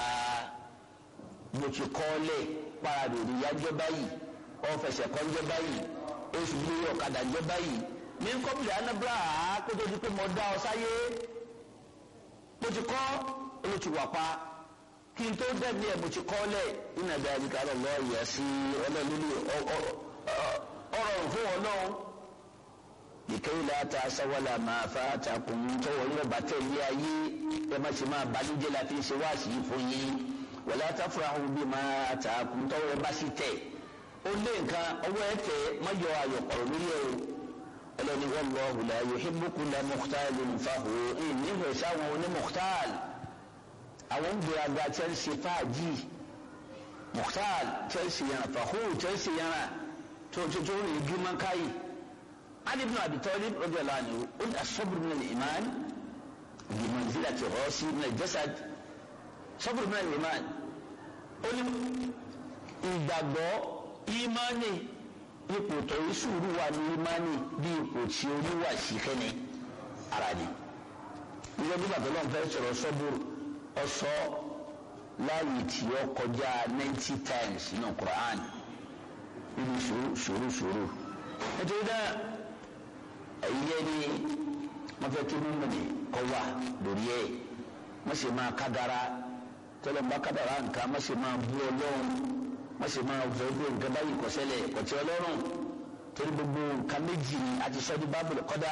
mo ti kọ́ lẹ̀ paradò ní yájọ́ báyìí ọ̀fẹsẹ̀ kọ́njọ́ báyìí oṣù lórí ọ̀kadà jọ́ báyìí min qabli an nabra kótó di pé mo dá ọ sáyé mo ti kọ́ olùtìwà pa kí n tó dẹ́bi ẹ̀ mo ti kọ́ lẹ̀ iná bí abika lọ́lọ́ yẹ sí ọlọ́ọ̀lùlù ọ̀rọ̀ fún ọlọ́run ìkéyìí láta sáwọ́lá máa fa àtàkùn tọwọ́ yóò bá tẹ̀ lé ayé ẹ má ṣe máa balùjẹ́ la fi ṣe wáàsí yìí fún yín wọlé àtàfúráhùn bí máa àtàkùn tọwọ́ ẹ bá sì tẹ̀ ó lé nǹkan ọwọ́ ẹ tẹ̀ má yọ ayọ̀ pọ̀rọ̀ lórí ẹ̀ o ọlọ́ni wallahu la yuhibbu kulla mukhtalin fakhur ìníhùn sáwọn onímọ̀tàl àwọn gbèrágà chelsea fàájì mukhtar chelsea yana fahur chelsea yana tó tó tó ní girman kayi ali ibn abi talib radiyallahu anhu ó ní asabr min al-iman bi manzilati rasi min al-jasad sabr min al-iman ó ní ìgbàgbọ́ ìmánì ipò tó yí sùúrù wà ní ìmánì bí ipò tí orí wà sí kẹ́ni ara ni ìjọba bí bàtà lọ́n fẹ́ sọ̀rọ̀ sọ́bùrù ọsọ láàyè tí ó kọjá ninety times nínú Quran nínú sùúrù sùúrù nítorí náà ẹ̀yẹ ni wọ́n fẹ́ kí mímú ni kọ́ wà lórí ẹ̀ wọ́n sì máa kágara tọ́lọ̀ bá kádàrá nǹkan má ṣe máa bú ọlọ́run má ṣe máa fẹ́ pé nǹkan báyìí kò ṣẹlẹ̀ kò tí ọlọ́run torí gbogbo nǹkan méjì ni a ti sọ ní bábìlì kọ́dà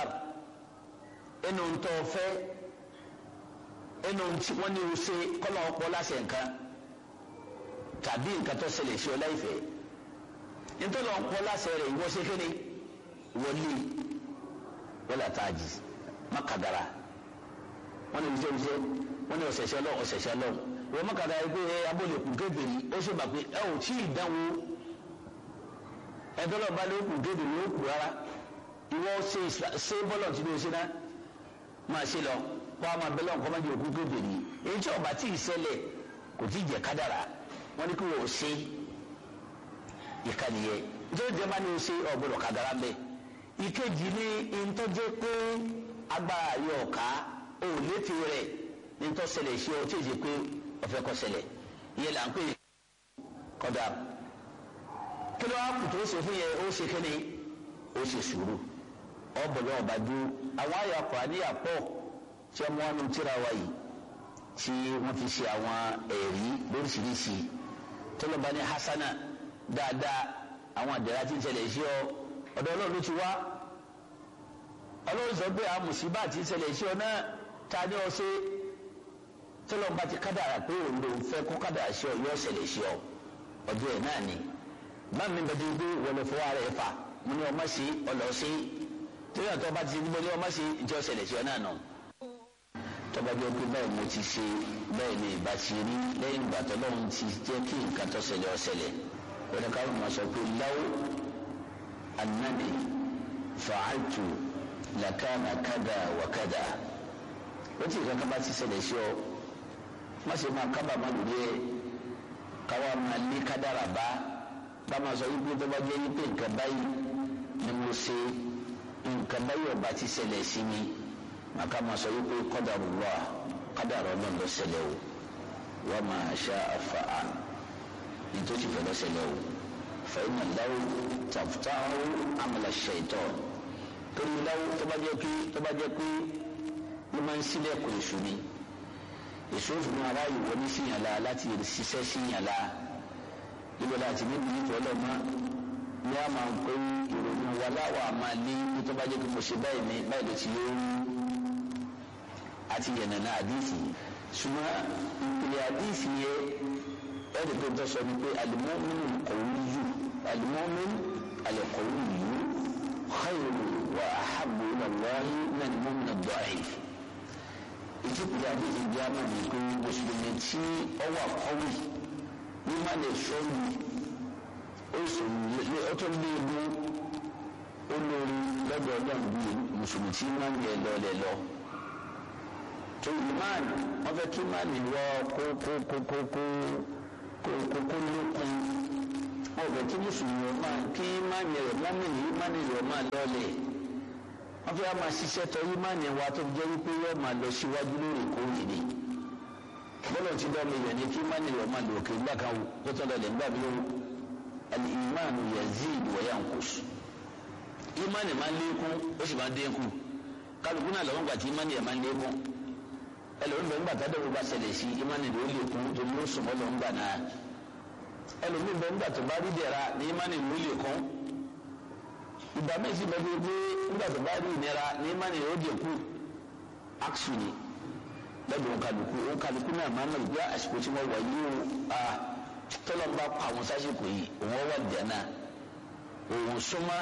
ẹnu ń tọ́ fẹ́ ẹnu tí wọ́n ní o ṣe kọ́lọ́ ọ̀pọ̀ láṣẹ nǹkan tàbí nǹkan tó ṣẹlẹ̀ sí ọ láìfẹ́ nítorí ọ̀pọ̀ láṣẹ rẹ̀ ìwọ ṣe kéde wọlé wọlé àtàjì má kàdàrà wọ́n ní iṣẹ́ iṣẹ́ wọ́n ní ọ̀sẹ̀ṣẹ́ lọ ọ̀sẹ̀ṣẹ́ lọ wọ́n má kàdàrà pé ẹ abólèkùn kébèrè ó ṣe bà pé ẹ ò tí ì dánwò ẹ̀dọ́lọ́ bá lókùn kébèrè ó kù rárá ìwọ ṣe bọ́lọ̀ tí ló ṣe náà máa ṣe lọ kó a máa bẹ́lọ̀ nǹkan má jẹ́ òkú kébèrè èyí tí ọba tí ì ṣẹlẹ̀ kò tí ì jẹ́ kádàrà wọ́n ní kí wọ́n ṣe ìkànnìyẹ nítorí jẹ́ bá ní o ṣe ọ̀gbọ́dọ̀ kádàrà bẹ́ẹ̀ ìkejì ní ìtọ́jẹ́ pé agbára yóò ká o létí rẹ̀ nítọ́ ṣẹlẹ̀ ṣe ọ tí ì ṣe pé ọ̀fẹ́ kọ́ ṣẹlẹ̀ ìyẹn là ń pè kọ́dà kí ló wá kù tó ṣe fún yẹn ó ṣe kéde ó ṣe sùúrù ọ̀bọ̀lọ́ ọ̀bà dúró àwọn àyà kùránìyà pọ̀ tí wọ́n wọ́n tíra wa yìí tí wọ́n fi ṣe àwọn ẹ̀rí lóríṣiríṣi tọ́lọ́ba ní hasana dáadáa àwọn àdẹ̀rà tí ń ṣẹlẹ̀ sí ọ ọ̀dọ̀ ọlọ́run ló ti wá ọlọ́run sọ pé àwọn mùsíbà tí ń ṣẹlẹ̀ sí ọ náà ta ni ọ ṣe tọ́lọ́ba ti kádàrà pé òun lòun fẹ́ kó kádàrà sí ọ yóò ṣẹlẹ̀ sí ọ ọdún ẹ̀ náà ni má mi bẹ dídí wọlé fún ara ẹ̀ fà mo ní ọmọ sí ọlọ́ sí torí àtọ́ bá ti ní mo ní ọmọ sí ìjọ ṣẹlẹ̀ sí ọ náà nù tọ́ba jẹ́ pé báyìí mo ti ṣe báyìí ni ìbá ti rí lẹ́yìn ìgbà tó lọ́run ti jẹ́ kí nǹkan tó ṣẹlẹ̀ ó ṣẹlẹ̀ wọ́n ká ló máa sọ pé láwọ́ anani fàájù làkàna kádà wà kádà ó ti kankan bá ti ṣẹlẹ̀ sí ọ má ṣe máa kábàámọ̀ lórí ẹ̀ káwa máa lé kádàrà bá bá máa sọ wípé tó bá jẹ́ wípé nǹkan báyìí ni mo ṣe nǹkan báyìí ọ̀bà ti ṣẹlẹ̀ sí mi màkà máa sọ wípé kọ́dàrú wà kádàrá ọlọ́run ló ṣẹlẹ̀ o wọ́n máa ṣá àfàá nítorí fẹ́ ló ṣẹlẹ̀ o fẹ́yìn láwù tàfùtàwù àmàlà ṣètò torí láwù tó bá jẹ́ pé tó bá jẹ́ pé ló máa ń sílẹ̀kùn èṣù ni èṣù òfin máa ráàyè wọlé síyànlá láti ṣiṣẹ́ síyànlá níbo láti níbi nítorí ọlọ́mọ ní a máa ń pè ìrònú wa láwà máa lé tó bá jẹ́ pé mo ṣe báyìí ní báyìí ló ti lóyún àti yẹnana àdìsí ṣùgbọ́n ìpìlẹ̀ àdìsí yẹ ẹ̀rì tó tọ́ sọ ni pé alimọ́mínú kọ̀wéyù alimọ́mínú alẹ́kọ̀wéyù khayru wa ahabu ilallahi náà ni mọ́mínú dọ́ọ̀ì. ìtìpìlẹ̀ àdìsí jẹ́ àmọ́ mi pé mùsùlùmí tí ọwọ́ àkọ́wé ní má lè sọ́ọ̀lù ó tó lé ewu ó lórí lọ́dọ̀ ọlọ́run bíi mùsùlùmí tí má ń yẹ lọ́ọ̀lẹ̀ lọ tó iman wọn fẹ́ kí iman wọ kó kó kó kó kó kó kó kó lókun wọn fẹ́ kí mùsùlùmí wọn máa kí iman rẹ mọ́mìnì iman rẹ máa lọ́ọ̀lẹ̀ wọn fẹ́ máa ṣiṣẹ́ tọ iman wa tó jẹ́ wípé yóò máa lọ síwájú lóòrèkóòrè ni bọ́lá ti dá mi yẹn ni kí iman rẹ máa lọ òkè ńgbà kan kó tó lọlẹ̀ ńgbà mi ó al-iman yazid wa yanqus iman máa lékún ó sì máa dínkù kálukú náà lọ́wọ́ gbà tí iman yẹn máa lékún ẹlòmíì bẹ ńgbà tádé wo bá ṣẹlẹ̀ sí imáni ló lè kún tó ló sùnmọ́ ló ń gbà náà ẹlòmíì bẹ ńgbà tó bá rí dẹ̀ra ní imáni ló lè kún ìgbà méjì bẹ tó dé ńgbà tó bá rí ìnira ní imáni ló lè kún aksu ni lọ́dọ̀ òǹkàlùkù òǹkàlùkù náà máa ń lọ gbé àsìkò tí wọ́n wà yìí ó a tọ́lọ́ bá pa àwọn sásìkò yìí òun wà jẹ́nà òun súnmọ́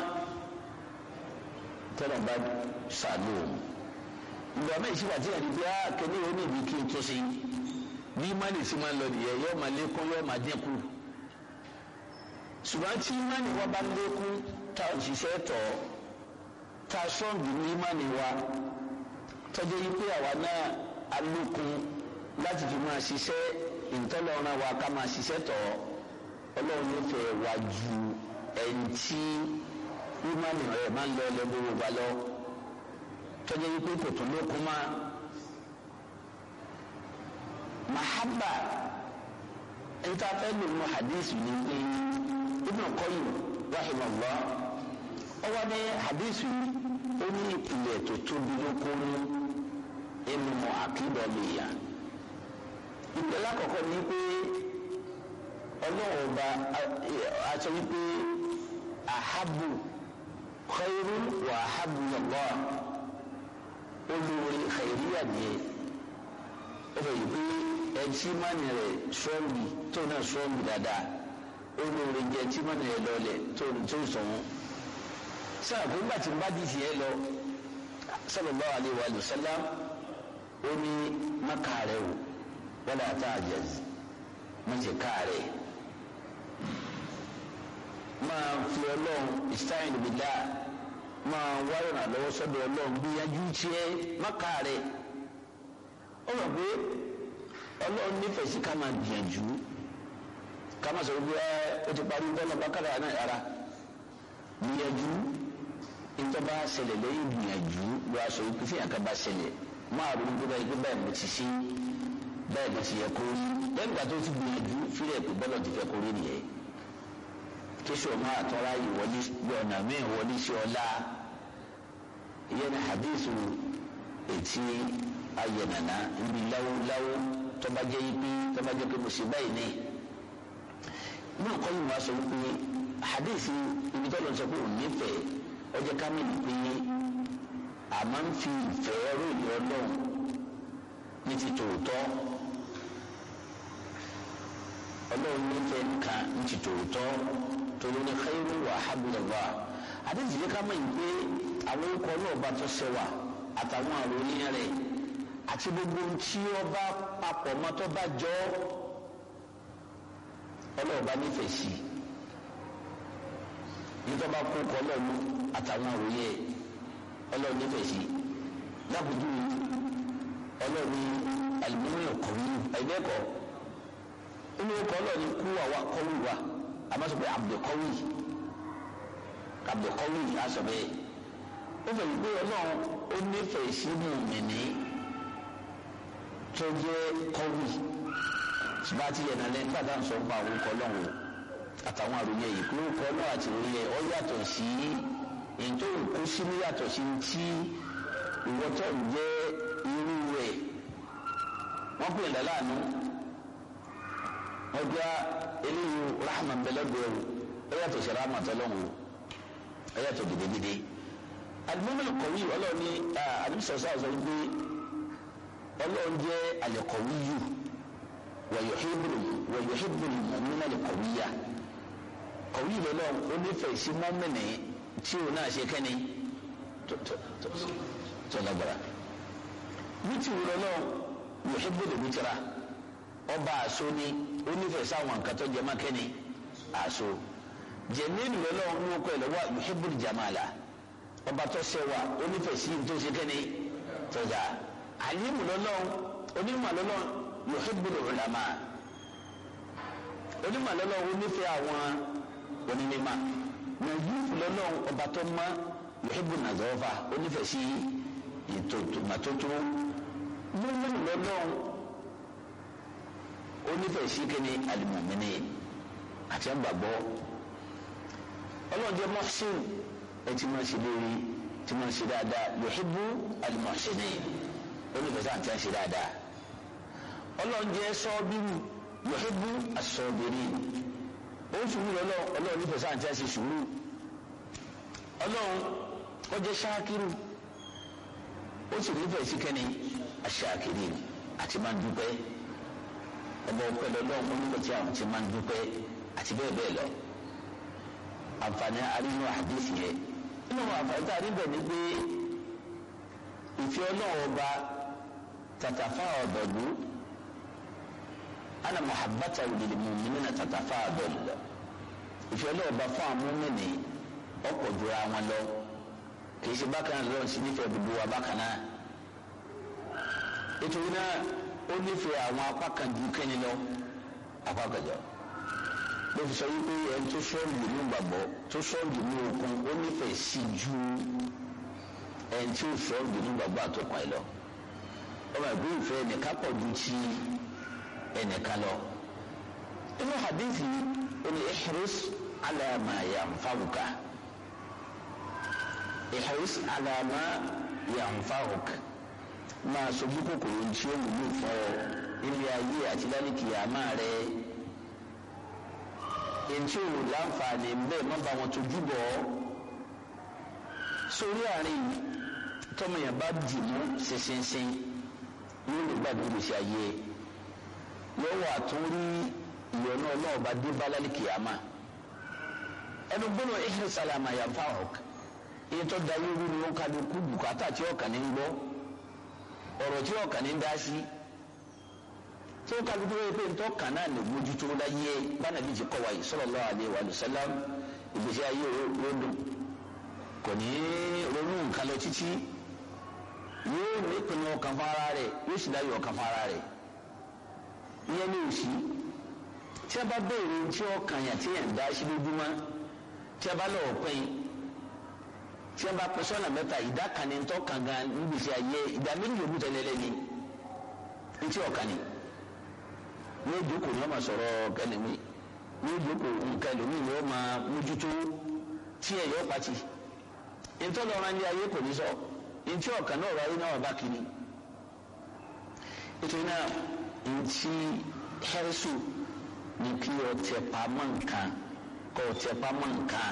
tọ́lọ́ bá sàánú òun ìgbà mẹ́rin sí wàtí ẹ̀rí bí akéde ó ní ibi kí n tó sí bí mánì sí máa ń lọ nìyẹn yóò máa lékún yóò máa dínkù ṣùgbọ́n tí mánì wa bá lékún tá a ṣiṣẹ́ tọ̀ tá a sọ́ọ̀gì ní mánì wa tọ́jú yìí pé àwa náà alókun láti fi máa ṣiṣẹ́ ìtọ́lọ́run wa ká máa ṣiṣẹ́ tọ̀ ọlọ́run nífẹ̀ẹ́ wa ju ẹni tí mánì rẹ̀ máa ń lọ lẹ́gbẹ̀rún wa lọ tọ́jú wípé kò tún lókun máa mahaba ntafẹ́ lòun hadith ni pé Ibn Qayyim rahimahullah ọwọ́ ní hadith ó ní ìpìlẹ̀ tó tóbi lókun nínú àkídọ̀ lèèyàn ìpínlẹ̀ lákọ̀ọ́kọ́ ni pé ọlọ́run ọba aṣọ wípé ahabu khairu wa ahabu yọ̀gbọ́ olórí khairíyà nìyẹn ó fẹ́ yìí pé ẹtí mánì rẹ̀ sọ́ọ̀lì tó náà sọ́ọ̀lì dáadáa olórí jẹ́ ẹtí mánì rẹ̀ lọ́lẹ̀ tó tó sọ̀wọ́n sáà kó nígbà tí n bá di tiẹ̀ lọ sallallahu alaihi wa sallam ó ní má kàárẹ̀ o wala ta'jaz má ṣe kàárẹ̀ máa fi ọlọ́run ìsáyìn bìlá máa wáyọ̀ náà lọ́wọ́ sọ́dọ̀ ọlọ́run gbìyànjú tiẹ̀ má kàárẹ̀ ó mọ̀ pé ọlọ́run nífẹ̀ẹ́ sí ká máa gbìyànjú ká máa sọ̀rọ̀ bí ẹ ó ti parí bọ́ọ̀lù bákàrà náà yàrá gbìyànjú ìtọ́ba ṣẹlẹ̀ lẹ́yìn gbìyànjú ló aṣọ ikú tí yàtọ̀ bá ṣẹlẹ̀ máa ronú pé báyìí pé báyìí mo ti ṣe báyìí mo ti yẹ kó rí lẹ́yìn ìgbà tó ti gbìyànjú fílẹ̀ pé bọ́ọ̀lù ti fẹ́ kó rí nìyẹn kéṣù máa tọ́ra yìí wọlé bí ọ̀nà míì wọlé sí ọlá ìyẹn ní hadithu etí ayẹnana níbi láwóláwó tọ́ba jẹ́ yí pé tọ́ba jẹ́ pé mo ṣe báyìí ní náà kọ́ yìí wọ́n aṣọ wípé hadithi ibi tọ́lọ̀ sọ pé òun nífẹ̀ẹ́ ọjọ́ kámẹ́lì pé a máa ń fi ìfẹ́ ròyìn ọlọ́run ní ti tòótọ́ ọlọ́run nífẹ̀ẹ́ nìkan ní ti tòótọ́ torí ní khairu wa habibullah àdéhùn yìí ká mọ̀ yìí pé àwọn orúkọ náà bá tó ṣẹwà àtàwọn àròyìn rẹ̀ àti gbogbo tí ó bá papọ̀ mọ́ tó bá jọ ọlọ́run bá nífẹ̀ẹ́ sí i nítorí bá kó kọ́ lọ́nu àtàwọn òye ọlọ́run nífẹ̀ẹ́ sí lábùjú ọlọ́run alimọ́nìyàn kọ̀wé ẹ̀dẹ́kọ̀ inú kọ́ ọlọ́run kú àwa kọ́wé wa àmọ́ sọ pé abdulkọ́wé abdulkọ́wé aṣọ bẹ́ẹ̀ ó fẹ́ gbé ọlọ́run ó nífẹ̀ẹ́ sí mùmìnì tó jẹ́ kọ́wé ṣùgbọ́n àti yẹn nàlẹ́ nígbà tá à ń sọ pa àwọn kọ́ ọlọ́run o àtàwọn àròyìn ẹ̀yìn pé ó kọ́ náà àti ìròyìn ẹ̀ ọ yàtọ̀ sí èyí tó ń kó sínú yàtọ̀ sí ti ìwọ́tọ̀ ń jẹ́ irú rẹ̀ wọ́n pè é láàánú wọ́n gbá eléyìí rahma bẹ́lẹ́gbẹ̀ẹ́ o ó yàtọ̀ sí rahma tọ́lọ́hún o ó yàtọ̀ gidigidi alimọ́mọ́ kọ̀wé ọlọ́ọ̀ni àdìsọ̀sọ́ àzọ wípé ọlọ́ọ̀n jẹ́ alẹ́kọ̀wé yìí wọ̀yọ̀hìbùrù mọ̀mínà lè kọ̀wé yá kọ̀wé yìí lọ́wọ́ ó nífẹ̀ẹ́ sí mọ́mìnì tí o náà ṣe kẹ́ni tó lágbára wítì wúlọ lọ́wọ́ yọ̀hìbùrù wítìrà ọba àṣọ ni ó nífẹ̀ẹ́ sáwọn nǹkan tó jẹ́ mákẹ́ni àṣọ jẹ̀míìlì lọ́wọ́ ní okọ̀ ẹ̀ lọ́wọ́ yọ̀hìbùrù jàmàlà ọba tó ṣẹwà ó nífẹ̀ẹ́ sí tó ṣe kẹ́ni tó dà àlímù lọ́wọ́ onímọ̀ lọ́wọ́ yòóhìbùrù ulama onímọ̀ lọ́lọ́ onífẹ́ àwọn onímọ̀ nàìjíríà lọ́lọ́ ọba tó mọ́ yòóhìbù nàzọ́fà onífẹ́ sí ìtòtòmàtótó mímú lọ́lọ́ onífẹ́ sí kíni alimọ̀mìnì àti àgbàgbọ́ ọlọ́ọ̀dẹ mọ́sìn ẹ ti máa ṣe lórí ti máa ṣe dáadáa yòóhìbù alimọ̀sìn onífẹ́ sáà ti máa ṣe dáadáa ọlọ́njẹ́ sọ́ọ́bírù yọ̀hébù asọ́ọ́bìrì ó sùúrù lọ́lọ́ ọlọ́run nífẹ̀ẹ́ sáà ń tẹ́ sí sùúrù ọlọ́run ọjẹ́ ṣáàkiri ó sì nífẹ̀ẹ́ sí kẹ́ni aṣáàkiri àti máa ń dúpẹ́ ọba ọpẹ́ lọ́lọ́run ó nífẹ̀ẹ́ tí àwọn ti máa ń dúpẹ́ àti bẹ́ẹ̀ bẹ́ẹ̀ lọ àǹfààní arínú àdéhìí yẹn nínú àǹfààní tá a rí bẹ̀ ni pé ìfẹ́ ọlọ́run ọba tàtàfà ọ̀dọ̀dún ana muhabbata lil mu'minina tatafadal ìfẹ́ náà bá fún àwọn mọ́mìnì ọ̀pọ̀ jura wọn lọ kì í ṣe bákan náà lọ́wọ́ sí nífẹ̀ẹ́ gbogbo wa bákan náà nítorí náà ó nífẹ̀ẹ́ àwọn apá kan ju kẹ́ni lọ apá kan jọ ló fi sọ wípé ẹni tó sọ́ọ̀lù nínú gbàgbọ́ tó sọ́ọ̀lù nínú okun ó nífẹ̀ẹ́ sí ju ẹni tí ó sọ́ọ̀lù nínú gbàgbọ́ àtọkùn ẹ lọ ọmọ ìgbé ìfẹ́ ẹnìkan pọ̀ ju ti ẹnìkan lọ inú hadithi ó ní ihris ala ma yanfa'uka ihris ala ma yanfa'uka máa sojú kòkòrò tí ó wúlò fún ọ ilé ayé àti lálẹ́kì àmà rẹ ètí ò láǹfààní bẹ́ẹ̀ má bá wọn tójú bọ̀ ọ́ sórí àárín tọmọyàn bá dì mú ṣinṣinṣin yóò lè gbàgbé gbèsè ayé lọ́wọ́ àtúnrí ìyọ̀nà ọlọ́ọ̀bá dé bá lálẹ́kì àmà ẹnu gbọ́dọ̀ ihris alama yanfa'uk iye tó da yóò wúni wọn kájú kú bùkátà tí ọkàn ní ń gbọ́ ọ̀rọ̀ tí ọkàn ní ń dá sí tí ó kájú tó yẹ pé ntọ́ kan náà lè mójútó láyé bánàbí ti kọ́ wa yìí sallallahu alaihi wa sallam ìgbésí ayé ròdùn kò ní ronú nǹkan lọ títí yóò ní ìpinnu ọkàn fún ara rẹ̀ yóò sì dáyọ̀ ọkàn fún ara rẹ̀ ìyẹn ní òsì tí a bá béèrè tí ọkàn yà tí yẹn dá sí lójúmọ́ tí a bá lọ́wọ́ pín tí a bá pín sọ́nà mẹ́ta ìdá kan ní tọ́ kan gan nígbèsè ayé ìdá méjì yòókù tẹ́lẹ̀ lẹ́ni ntí ọ̀kan ni ní ìjókòó ni wọ́n máa sọ̀rọ̀ kẹlẹ́mí ní ìjókòó nǹkan ẹlòmí ni wọ́n máa mójútó tí ẹ̀ yọ pàtì ntọ́ lọ́ra ní ayé kò ní sọ ntí ọ̀kan náà ọ̀rọ̀ ayé náà wà bá kiri ètò náà ntí hẹ́rẹ́sù ní kí ọ tẹ pamọ́ nǹkan kọ́ ọ tẹ pamọ́ nǹkan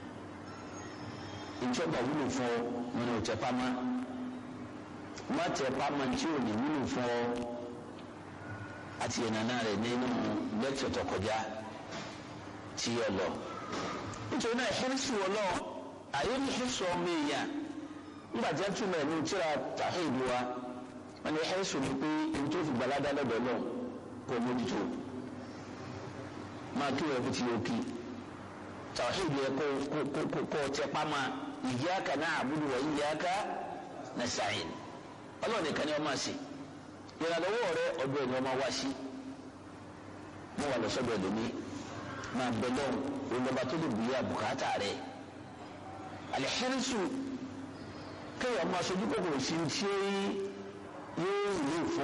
ntí ọba wúlò fún ọ wọn ni ọ tẹ pamọ́ má tẹ pamọ́ ntí ò ní wúlò fún ọ àti ìnana rẹ nínú lẹ́kítọ̀ tó kọjá tí yọ lọ nítorí náà hẹ́rẹ́sì wọ lọ àyè ní hẹ́rẹ́sì ọmọ èèyàn nígbà tí wọ́n túmọ̀ ẹ̀ ní tíra tàhídù wa wọ́n ní hẹ́rẹ́sì ni pé ntí ó fi gbalada lọ́dọ̀ lọ kó o mójútó máa kí wọ́n fi ti yóò kí tàhídù yẹ kó kó kó kó tẹ pamọ́ iyyaka na'budu wa iyyaka nasta'in ọlọ́run nìkan ni wọ́n máa ṣe ìrànlọ́wọ́ rẹ ọdún ẹni ọmọ wá sí mo wà lọ́sọ̀dọ̀ ẹ̀dọ́mí máa bẹ lọ́hùn olùdókòwò tó lè bùyà bùkátà rẹ alihẹ́rìsù kéèyàn máa sojú kòkòrò sí tí yóò lè fọ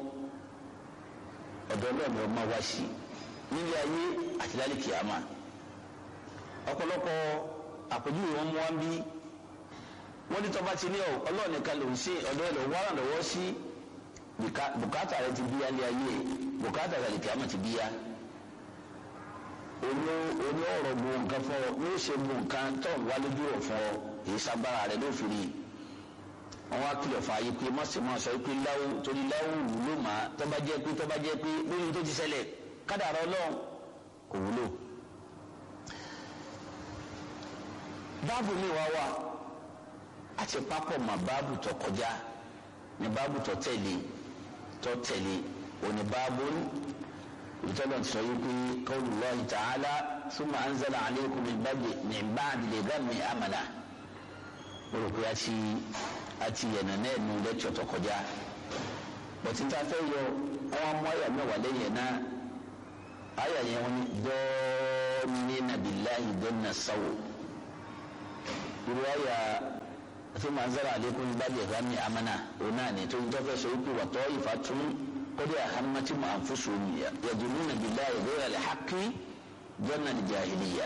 ọ̀dọ̀ ọlọ́run ọmọ wá sí nílé ayé àti lálẹ́ kìámà ọ̀pọ̀lọpọ̀ àpèjúwe wọn mú wá ń bí wọ́n ní tọ́ba ti ní ọlọ́run nìkan lòún sí ọ̀dọ̀ ẹ̀ lòún wá ràn lọ́wọ́ sí bùkátà rẹ ti bíyá ní ayé bùkátà rẹ kìí àmọ́ ti bíyá olú olú ọ̀rọ̀ bu nǹkan fún ọ ní ó ṣe bu nǹkan tó ń wá lójú rẹ̀ fún ọ èyí sábàrà rẹ ló fi rí wọn wá kìlọ̀ fún ayé pé mọ́sí máa sọ pé láwù torí láwù wúlò má tó bá jẹ́ pé tó bá jẹ́ pé lóyún tó ti ṣẹlẹ̀ kádàrá ọlọ́run kò wúlò. báàbù mi wá wà àti pápọ̀ mọ́ báàbù tó kọjá ní báàbù tó tẹ̀lé tó tẹ̀lé òní báàbù ìtọ́lọ̀ ti sọ yìí pé qawlullahi ta'ala thumma anzala alaykum min ba'di al-ghammi amana o rò pé a ti a ti yẹ̀nà náà nu lẹ́tọ̀ tó kọjá bọ̀tí tá a fẹ́ yọ wọn mú àyà mẹ́wàá lẹ́yìn náà àyà yẹn wọn ni dọ́ọ̀nìnà billahi dọ́nà sáwò irú àyà ثم أنزل عليكم من بعد الغم أمنا وناني تنتفى سيكون وطائفة قد أهمتهم أنفسهم يدلون بالله غير الحق ظن الجاهلية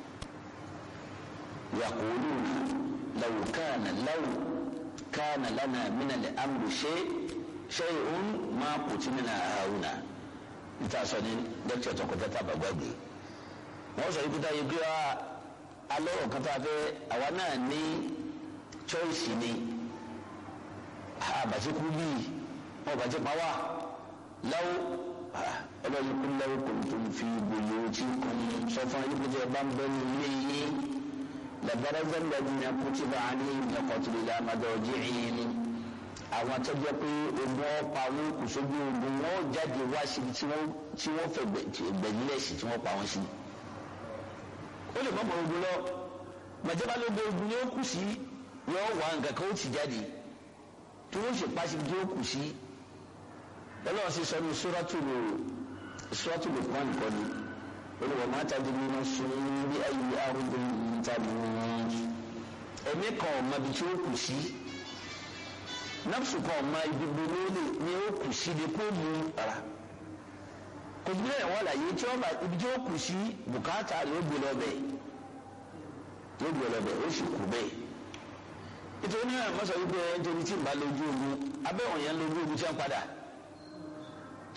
يقولون لو كان لو كان لنا من الأمر شيء شيء ما قتلنا هاهنا ntaasọni dẹkítọ tọkọtẹ tàbá gbàgbé wọn sọ ikú táyé pé alẹ́ ọ̀kan tá a fẹ́ àwa náà ní choice ni àbàtí kú bíi wọn bàtí pa wá láwọ ọlọ́run kú láwọ kò tó ń fi gbòòyò tí kò ń sọ fún ayé pété bá ń bẹ ní ilé yín làbára gbàgbà ní akutiba alayhim laqatlul madajihim àwọn atọ́jọ́ pé ogun ọ̀pá wọn kò sójú ogun wọn jáde wá síbi tí wọ́n fẹ́ gbẹ̀yìnlẹ̀ sí tí wọ́n pa wọn sí. ó lè mọ̀ mọ́ ogun lọ màjọba lógun ogun ni ó kù sí yọ wà nǹkan kan ó ti jáde tí wọ́n sì pa síbi tí ó kù sí. ọlọ́run sì sọ ní suratul suratul Luqman nìkan ni olùwọ̀ máa tàbí nínú sun bí ayé arúgbó tàbí ẹ̀mí kan ọ̀ma bí tí ó kù sí nafsu kan ọ̀ma ibi gbogbo ni ó kù sí ni kó mu ara kò sí bẹ́ẹ̀ wọ́n láyé tí wọ́n bá ibi tí ó kù sí bùkátà yóò gbé lọ bẹ́ẹ̀ yóò gbé lọ bẹ́ẹ̀ ó sì kú bẹ́ẹ̀ nítorí ní àwọn mọ́sọ̀ wípé nítorí tí ń bá lójú ogun abẹ́ wọ̀nyẹn lójú ogun tí wọ́n padà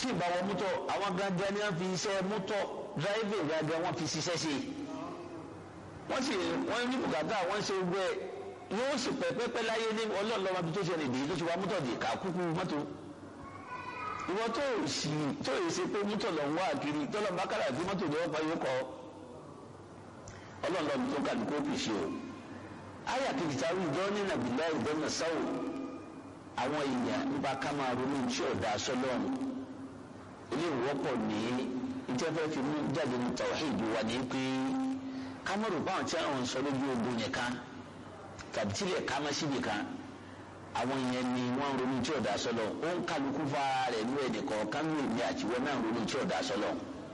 tí ì bá wọ mọ́tò àwọn gangan ni wọ́n fi iṣẹ́ mọ́tò dráìvì gangan wọ́n fi ṣiṣẹ́ sí wọ́n sì wọ́n ní bùkátà wọ́n ṣe gbẹ yóò sì pẹ́pẹ́pẹ́ láyé ní ọlọ́ọ̀lọ́wọ́ bí tó ṣe lè dè tó ti wá mọ́tò dè ká kúkú mọ́tò ìwọ tó sì tó yẹ ṣe pé mọ́tò lọ ń wá kiri tọ́lọ̀ bá kára àti mọ́tò ní ọ̀pá yóò kọ́ ọlọ́ọ̀lọ́ tó kà ní kó fi ṣe o ayé àkejì tá a rí ìjọ ní nàbìlá ìbọn sáwò àwọn èèyàn nípa ká máa ronú tí ọ̀dà sọlọ́ọ̀nù ilé ìwọ́pọ̀ ní ìjẹ́fẹ́ fi mú jáde ní tàwáhìdì wa ní pé kámọ́rù báwọn tí àwọn ń sọ lójú ogun yẹn kan tàbí tílẹ̀ ká má síbi kan àwọn yẹn ni wọ́n ń ronú tí ọ̀dà sọlọ ó ń kálukú fa rẹ̀ ní ẹnì kọ̀ọ̀kan ní èmi àtiwọ́ náà ń ronú tí ọ̀dà sọlọ.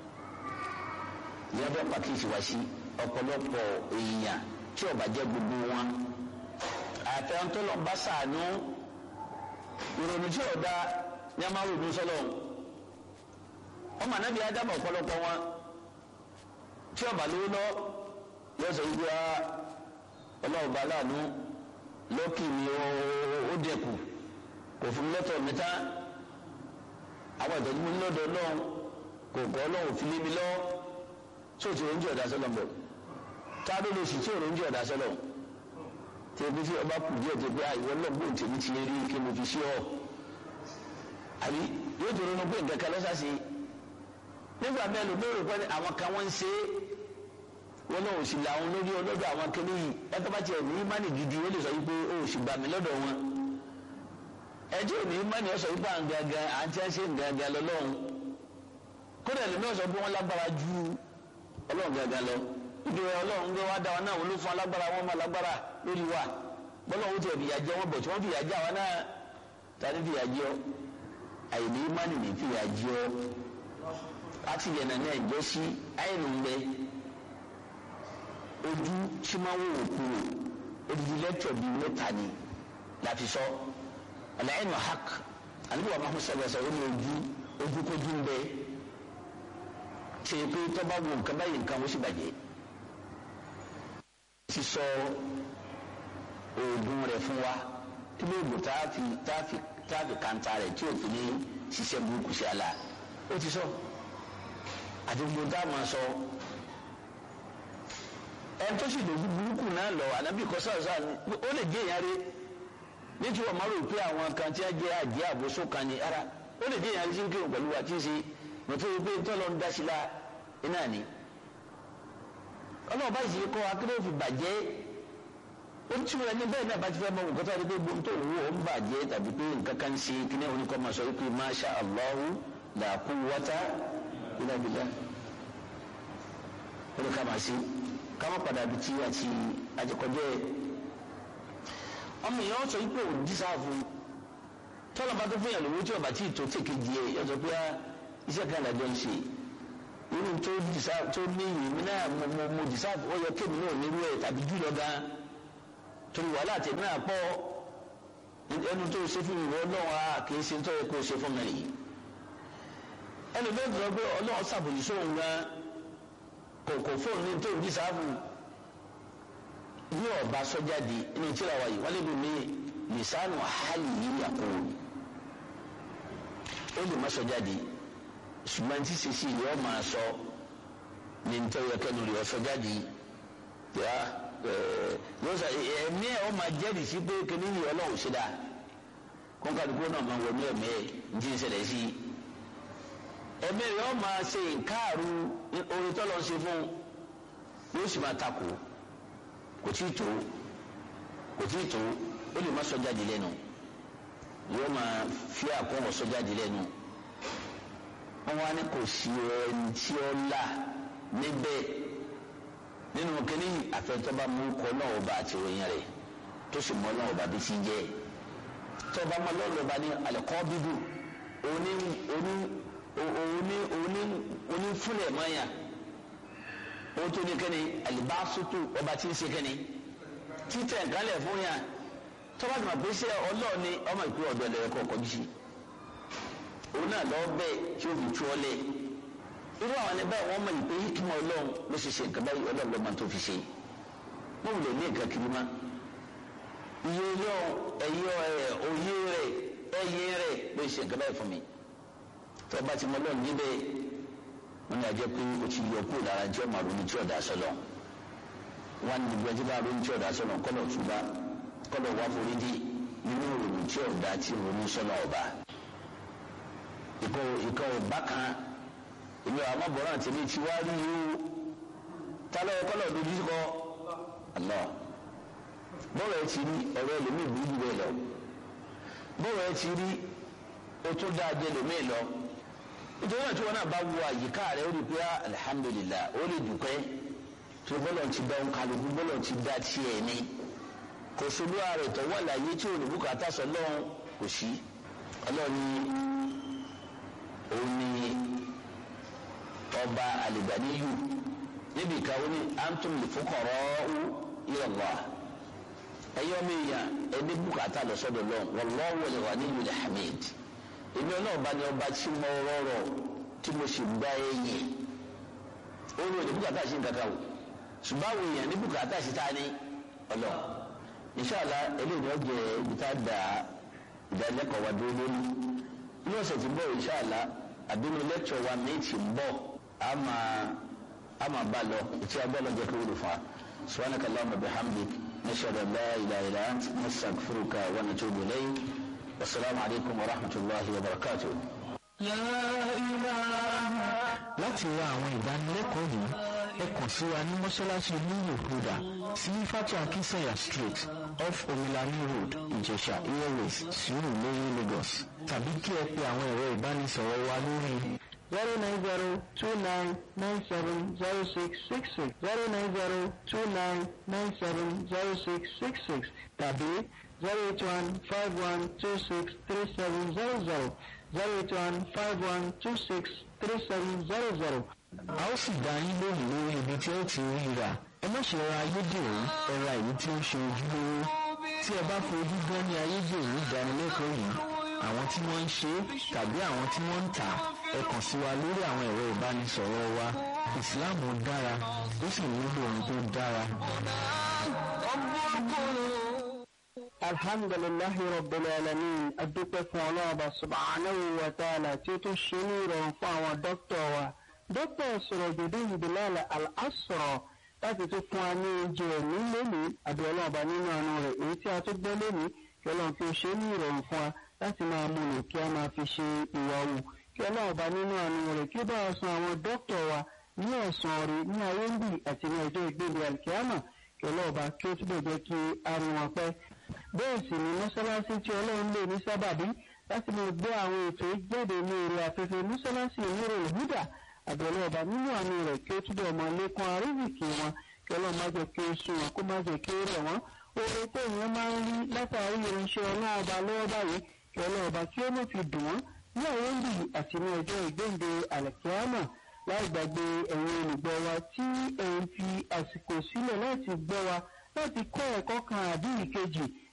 ìyá bẹ́ẹ̀ pàkíyèsí wá sí ọ̀pọ̀lọpọ̀ èèyàn tí ọba jẹ́ gbogbo wọn àtẹ̀ntọ́lọ́ bá sàánú ìrònú tí ọ̀dà ní a máa ronú sọlọ. ọmọ anábìá dábàá ọ̀pọ̀lọpọ̀ wọn tí ọba lówó lọ yọ sọ wípé ọlọ́ọ̀bá láàánú lọ́kì mi ó dẹ̀kù kò fún lọ́tọ̀ mi tán àwọn ìtọ́jú mi lọ́dọ̀ ọlọ́run kò kọ́ ọlọ́run fi lé mi lọ́ tó ti oúnjẹ ọ̀dà sọ́lọ̀ bọ̀ tá a ló lè sì tí ò oúnjẹ ọ̀dà sọ́lọ̀ tí ebi tí ọba kù díẹ̀ tó pé àìwọ́ lọ́gbọ̀n tèmi ti rí kí mo fi sí ọ àbí yóò tó ronú pé nǹkan kan lọ́sàsì nígbà mẹ́lò lóòrò pé àwọn kan wọ́n ń ṣe é wọn náà ò sì là wọn lórí ọlọ́dọ̀ àwọn kéde yìí ẹ̀ka bá tiẹ̀ ní ìmánì gidi wọ́n lè sọ wípé ó sì gbà mí lọ́dọ̀ wọn. ẹjọ́ ò ní ìmánì ọ̀sọ̀ wípé à ń gangan à ń tẹ́ ṣe ń gangan lọ́lọ́run. kódà lè náà sọ pé wọ́n lágbára ju ọlọ́run gangan lọ. ibi ọlọ́run gbé wá dá wa náà wọ́n ló fún alágbára wọn máa lágbára lórí wa. bọ́lá òun tiẹ̀ fìyà jẹ wọn bọ̀ tí wọ́n fìyà jẹ àwa náà tani fìyà jẹ ọ. àyèdè ìmánì ní fìyà jẹ ọ. láti yẹn náà ẹjọ́ sí àyẹ̀nù ń bẹ ojú tí máa ń wò kú o odidi lẹ́tọ̀ bíi mẹ́ta ni láti sọ ọ̀làyìn mahak àlùbọ̀ mahmud sọ̀rọ̀ ó ní ojú ojú kojú ń bẹ ṣe pé tọ́ba wo nǹkan báyìí nǹkan ó sì bàjẹ́ ti sọ oògùn rẹ̀ fún wa tí lóògùn táàfì táàfì táàfì kàńtà rẹ̀ tí òfin ní ṣiṣẹ́ burúkú sí àlà ó ti sọ àti gbogbo táwọn máa sọ ẹn tó sì lòdì burúkú náà lọ ànábì kọ sáàsá ó lè jẹ ìyáre nítorí wọn máa rò pé àwọn kan tí wọn jẹ àjẹ àbòsó kan ní ara ó lè jẹ ìyáre tí ń kírun pẹ̀lú wa tí ń ṣe mọ̀tò yìí pé tọ́lọ́ ń dá sí la iná ni. ọlọ́run bá sì kọ́ akéde òfin bàjẹ́ ó tí wọn ní bẹ́ẹ̀ náà bá ti fẹ́ mọ nǹkan tó wà ní pé gbóhùn tó wù ó ń bàjẹ́ tàbí pé nǹkan kan ṣe kí ní oníkọ́ máa sọ wípé masha Allahu la quwwata illa billah ó lè ká máa ṣe kama padà bi tí àti àjẹkọjẹ ọmọ yẹn wọn sọ yìí pé òun dísáàfù tọ́lá bá tó fún yàn lówó tí ọba tí tó tèké di ẹ yọ sọ pé iṣẹ́ kan làjọ ń ṣe irú tó dísáàfù tó ní ìwé náà mo mo mo dísáàfù ó yẹ kémi náà nírú ẹ tàbí jùlọ gan torí wàhálà tèmi náà pọ̀ ẹnu tó ṣe fún ìwọ ọlọ́run a kì í ṣe tó yẹ kó ṣe fún mi nìyí ẹnu bẹ́ẹ̀ tó sọ pé ọlọ́run ṣàbòjì sóhun gan kòkò fóònù ní tó ń bí sáfù ní ọba sọjáde inú tíra wa yìí wọn lè dùn mí lisanu hali yìí yàkóò ó lè má sọjáde ṣùgbọ́n tí sèṣì yìí ọ máa sọ ní nítorí ọkẹ́nu rẹ̀ sọjáde yà yóò sọ ẹ̀mí ẹ̀ ọ máa jẹ́rìí sí pé kíní yìí ọlọ́run ṣe dáa kọ́ńkàdúgbò náà máa wọ ní ẹ̀mí ẹ̀ ní ti ń ṣẹlẹ̀ sí i ẹ̀mí rẹ̀ ọ máa ṣe nkáàrú orin tó lọ ṣe fún yóò sì máa takò kò tí ì tó kò tí ì tó ó lè má sọ jáde lẹ́nu yóò máa fi àkóhùn sọ jáde lẹ́nu wọn wá ní kò sí ẹni tí ó là níbẹ̀ nínú kínní àfẹnutọ́ba mú kọ́ náà ọba àti òyìn rẹ̀ tó sì mọ́ náà ọba bí ti jẹ́ tọ́ba mọ́ lọ́ọ̀lọ́ bá ní alẹ́kọ́ bíbù oní oní òní òní òní fúnlẹ̀ mọ́yà òun tó ní kẹ́ni alibasutu ọba tí ń ṣe kẹ́ni títẹ̀ nkálẹ̀ fún yà tọ́ba tó ma pé sẹ́ ọlọ́ọ̀ni ọmọ ìpín ọ̀dọ́ ẹ̀ lẹ́yìn kọ̀ọ̀kan bí sí òun náà lọ́ọ́ bẹ́ẹ̀ tí ó fi tú ọ lẹ̀ irú àwọn ẹni báyìí wọ́n mọ ìpè hikima ọlọ́run ló ṣe ṣe nǹkan báyìí ọlọ́run ló máa tó fi ṣe wọ́n wulẹ̀ ní nǹkan kiri ma iye yọ ẹ̀yọ ẹ̀ òye rẹ̀ ẹ̀yẹ rẹ̀ ló ṣe nǹkan báyìí fún mi tó bá ti mọ lọ́ọ̀ níbẹ̀ wọn ní ajẹ́ pé o ti yọ kúrò lára jẹ́ ọmọ ronú tí ọ̀dà sọ́lọ̀ wọn ní gbogbo ẹjẹ́ bá ronú tí ọ̀dà sọ́lọ̀ kọ́lọ̀ túbá kọ́lọ̀ wá forí dì nínú ronú tí ọ̀dà tí ronú sọ́lọ̀ ọba ìkọ̀ ìkọ̀ ọba kan èmi àwọn ọmọbìnrin àti èmi ti wá rí yìí tálọ́ kọ́lọ̀ dojú kọ́ àlọ́ bọ́ọ̀lù ẹ ti rí ọ̀rọ̀ ẹlòmíì burú bẹ́ẹ̀ lọ bọ́ọ̀lù ẹ ti rí o tún dáa jẹ ẹlòmíì lọ nítorí náà tí wọn náà bá wo àyíká rẹ ó rí pé alihamudulila ó lè dùpẹ́ tó bọ́ọ̀lù ti dá òun kálukú bọ́ọ̀lù ti dá tiẹ̀ ní kò sólú ààrẹ tó wà láyé tí òun bùkátà sọ lọ́hùn kò sí ọlọ́ọ̀ni òun ni ọba àlìgbàníyù níbi ìkàwé ní antum lè fọkọrọ ila Allah ẹyọ mi yà ẹni bùkátà lọ sọ́dọ̀ lọ wallahu al-ghaniyyul hamid èmi ọlọ́ọ̀ba ni ọba tí mo rọrọ̀ tí mo sì gbá ẹ̀yìn ó ní òní bùkátà sí nǹkan kan o ṣùgbọ́n àwọn èèyàn ní bùkátà sí ta ni ọlọ́ inṣàlá eléyìí ọjọ́ ibi tá a da ìdánilẹ́kọ̀ọ́ wa dúró lórí ní ọ̀sẹ̀ tí ń bọ̀ inṣàlá àbínú lẹ́kṣọ̀ wa méjì ń bọ̀ á máa á máa bá lọ tí a bọ́ lọ jẹ́ kí wọ́n lè fa subhanaka Allahumma bihamdik nashhadu an la ilaha illa ant nastaghfiruka wa natubu ilayk wasalaamu alaykum wa rahmatulahi wa barakatuh. láti ra àwọn ìdánilẹ́kọ̀ọ́ yìí ẹ kàn sí wa ní mọ́ṣáláṣí nílùú huda sí fatu akinsanya street off omilani road ìjẹ̀ṣà airways sùúrù lórí lagos tàbí kí ẹ pe àwọn ẹ̀rọ ìbánisọ̀rọ̀ wa lórí zero nine zero two nine nine seven zero six six six zero nine zero two nine nine seven zero six six six tàbí zero eight one five one two six three seven zero zero zero eight one five one two six three seven zero zero. a ó sì dá yín lóhùn lórí ibi tí ó ti rí rà ẹ má ṣe ra ayédèrú ẹ ra èyí tí ó ṣe ojúlówó tí ẹ bá fojú gan ní ayédèrú ìdánilẹ́kọ̀ọ́ yìí àwọn tí wọ́n ń ṣe tàbí àwọn tí wọ́n ń tà ẹ kàn sí wa lórí àwọn ẹ̀rọ ìbánisọ̀rọ̀ wa ìsìláàmù dára ó sì nílò ohun tó dára. alhamdulilahi rabbil alamin adúpẹ́ fún ọlọ́ọ̀bà subhanahu wa ta'ala tí ó tún ṣe ní ìrọ̀rùn fún àwọn dókítà wa dókítà Surajuddin Bilal Al-Asra láti tún fún wa ní oúnjẹ ẹ̀mí lónìí àbí ọlọ́ọ̀bà nínú àánú rẹ̀ èyí tí a tún gbọ́ lónìí kí ọlọ́run fi ṣe ní ìrọ̀rùn fún wa láti máa mú lò kí a máa fi ṣe ìwà wù kí ọlọ́ọ̀bà nínú àánú rẹ̀ kí ó bá wa san àwọn dókítà wa ní ẹ̀sán rí ní ayé ń bì àti ní ọjọ́ ìgbéde alkiyama kí ọlọ́ọ̀bà kí ó túbọ̀ jẹ́ kí a rí wọn pẹ́ bẹ́ẹ̀ sì ni mọ́sálásí tí ọlọ́run lè ní sábàbí láti lè gbé àwọn ètò ìjáde ní orí afẹ́fẹ́ mọ́sálásí ìmúrò ìhúdà àbẹ̀lẹ̀ ọba nínú àánú rẹ̀ kí ó túbọ̀ máa lékún àríwìkì wọn kí ọlọ́run má jẹ́ kí ó sún wọn kó má jẹ́ kí ó rẹ̀ wọ́n oore tó èèyàn máa ń rí látàrí ìránṣẹ́ ọlọ́run ọba lọ́wọ́ báyìí kí ọlọ́run ọba kí ó lè fi dùn wọ́n ní àwọn ìlú àti ní ọjọ́ ìgbéǹde àlẹ́kíámà láì gbàgbé ẹ̀yin olùgbọ́ wa tí ẹ̀ ń fi àsìkò sílẹ̀ láti gbọ́ wa láti kọ́ ẹ̀kọ́ kan àbí ìkejì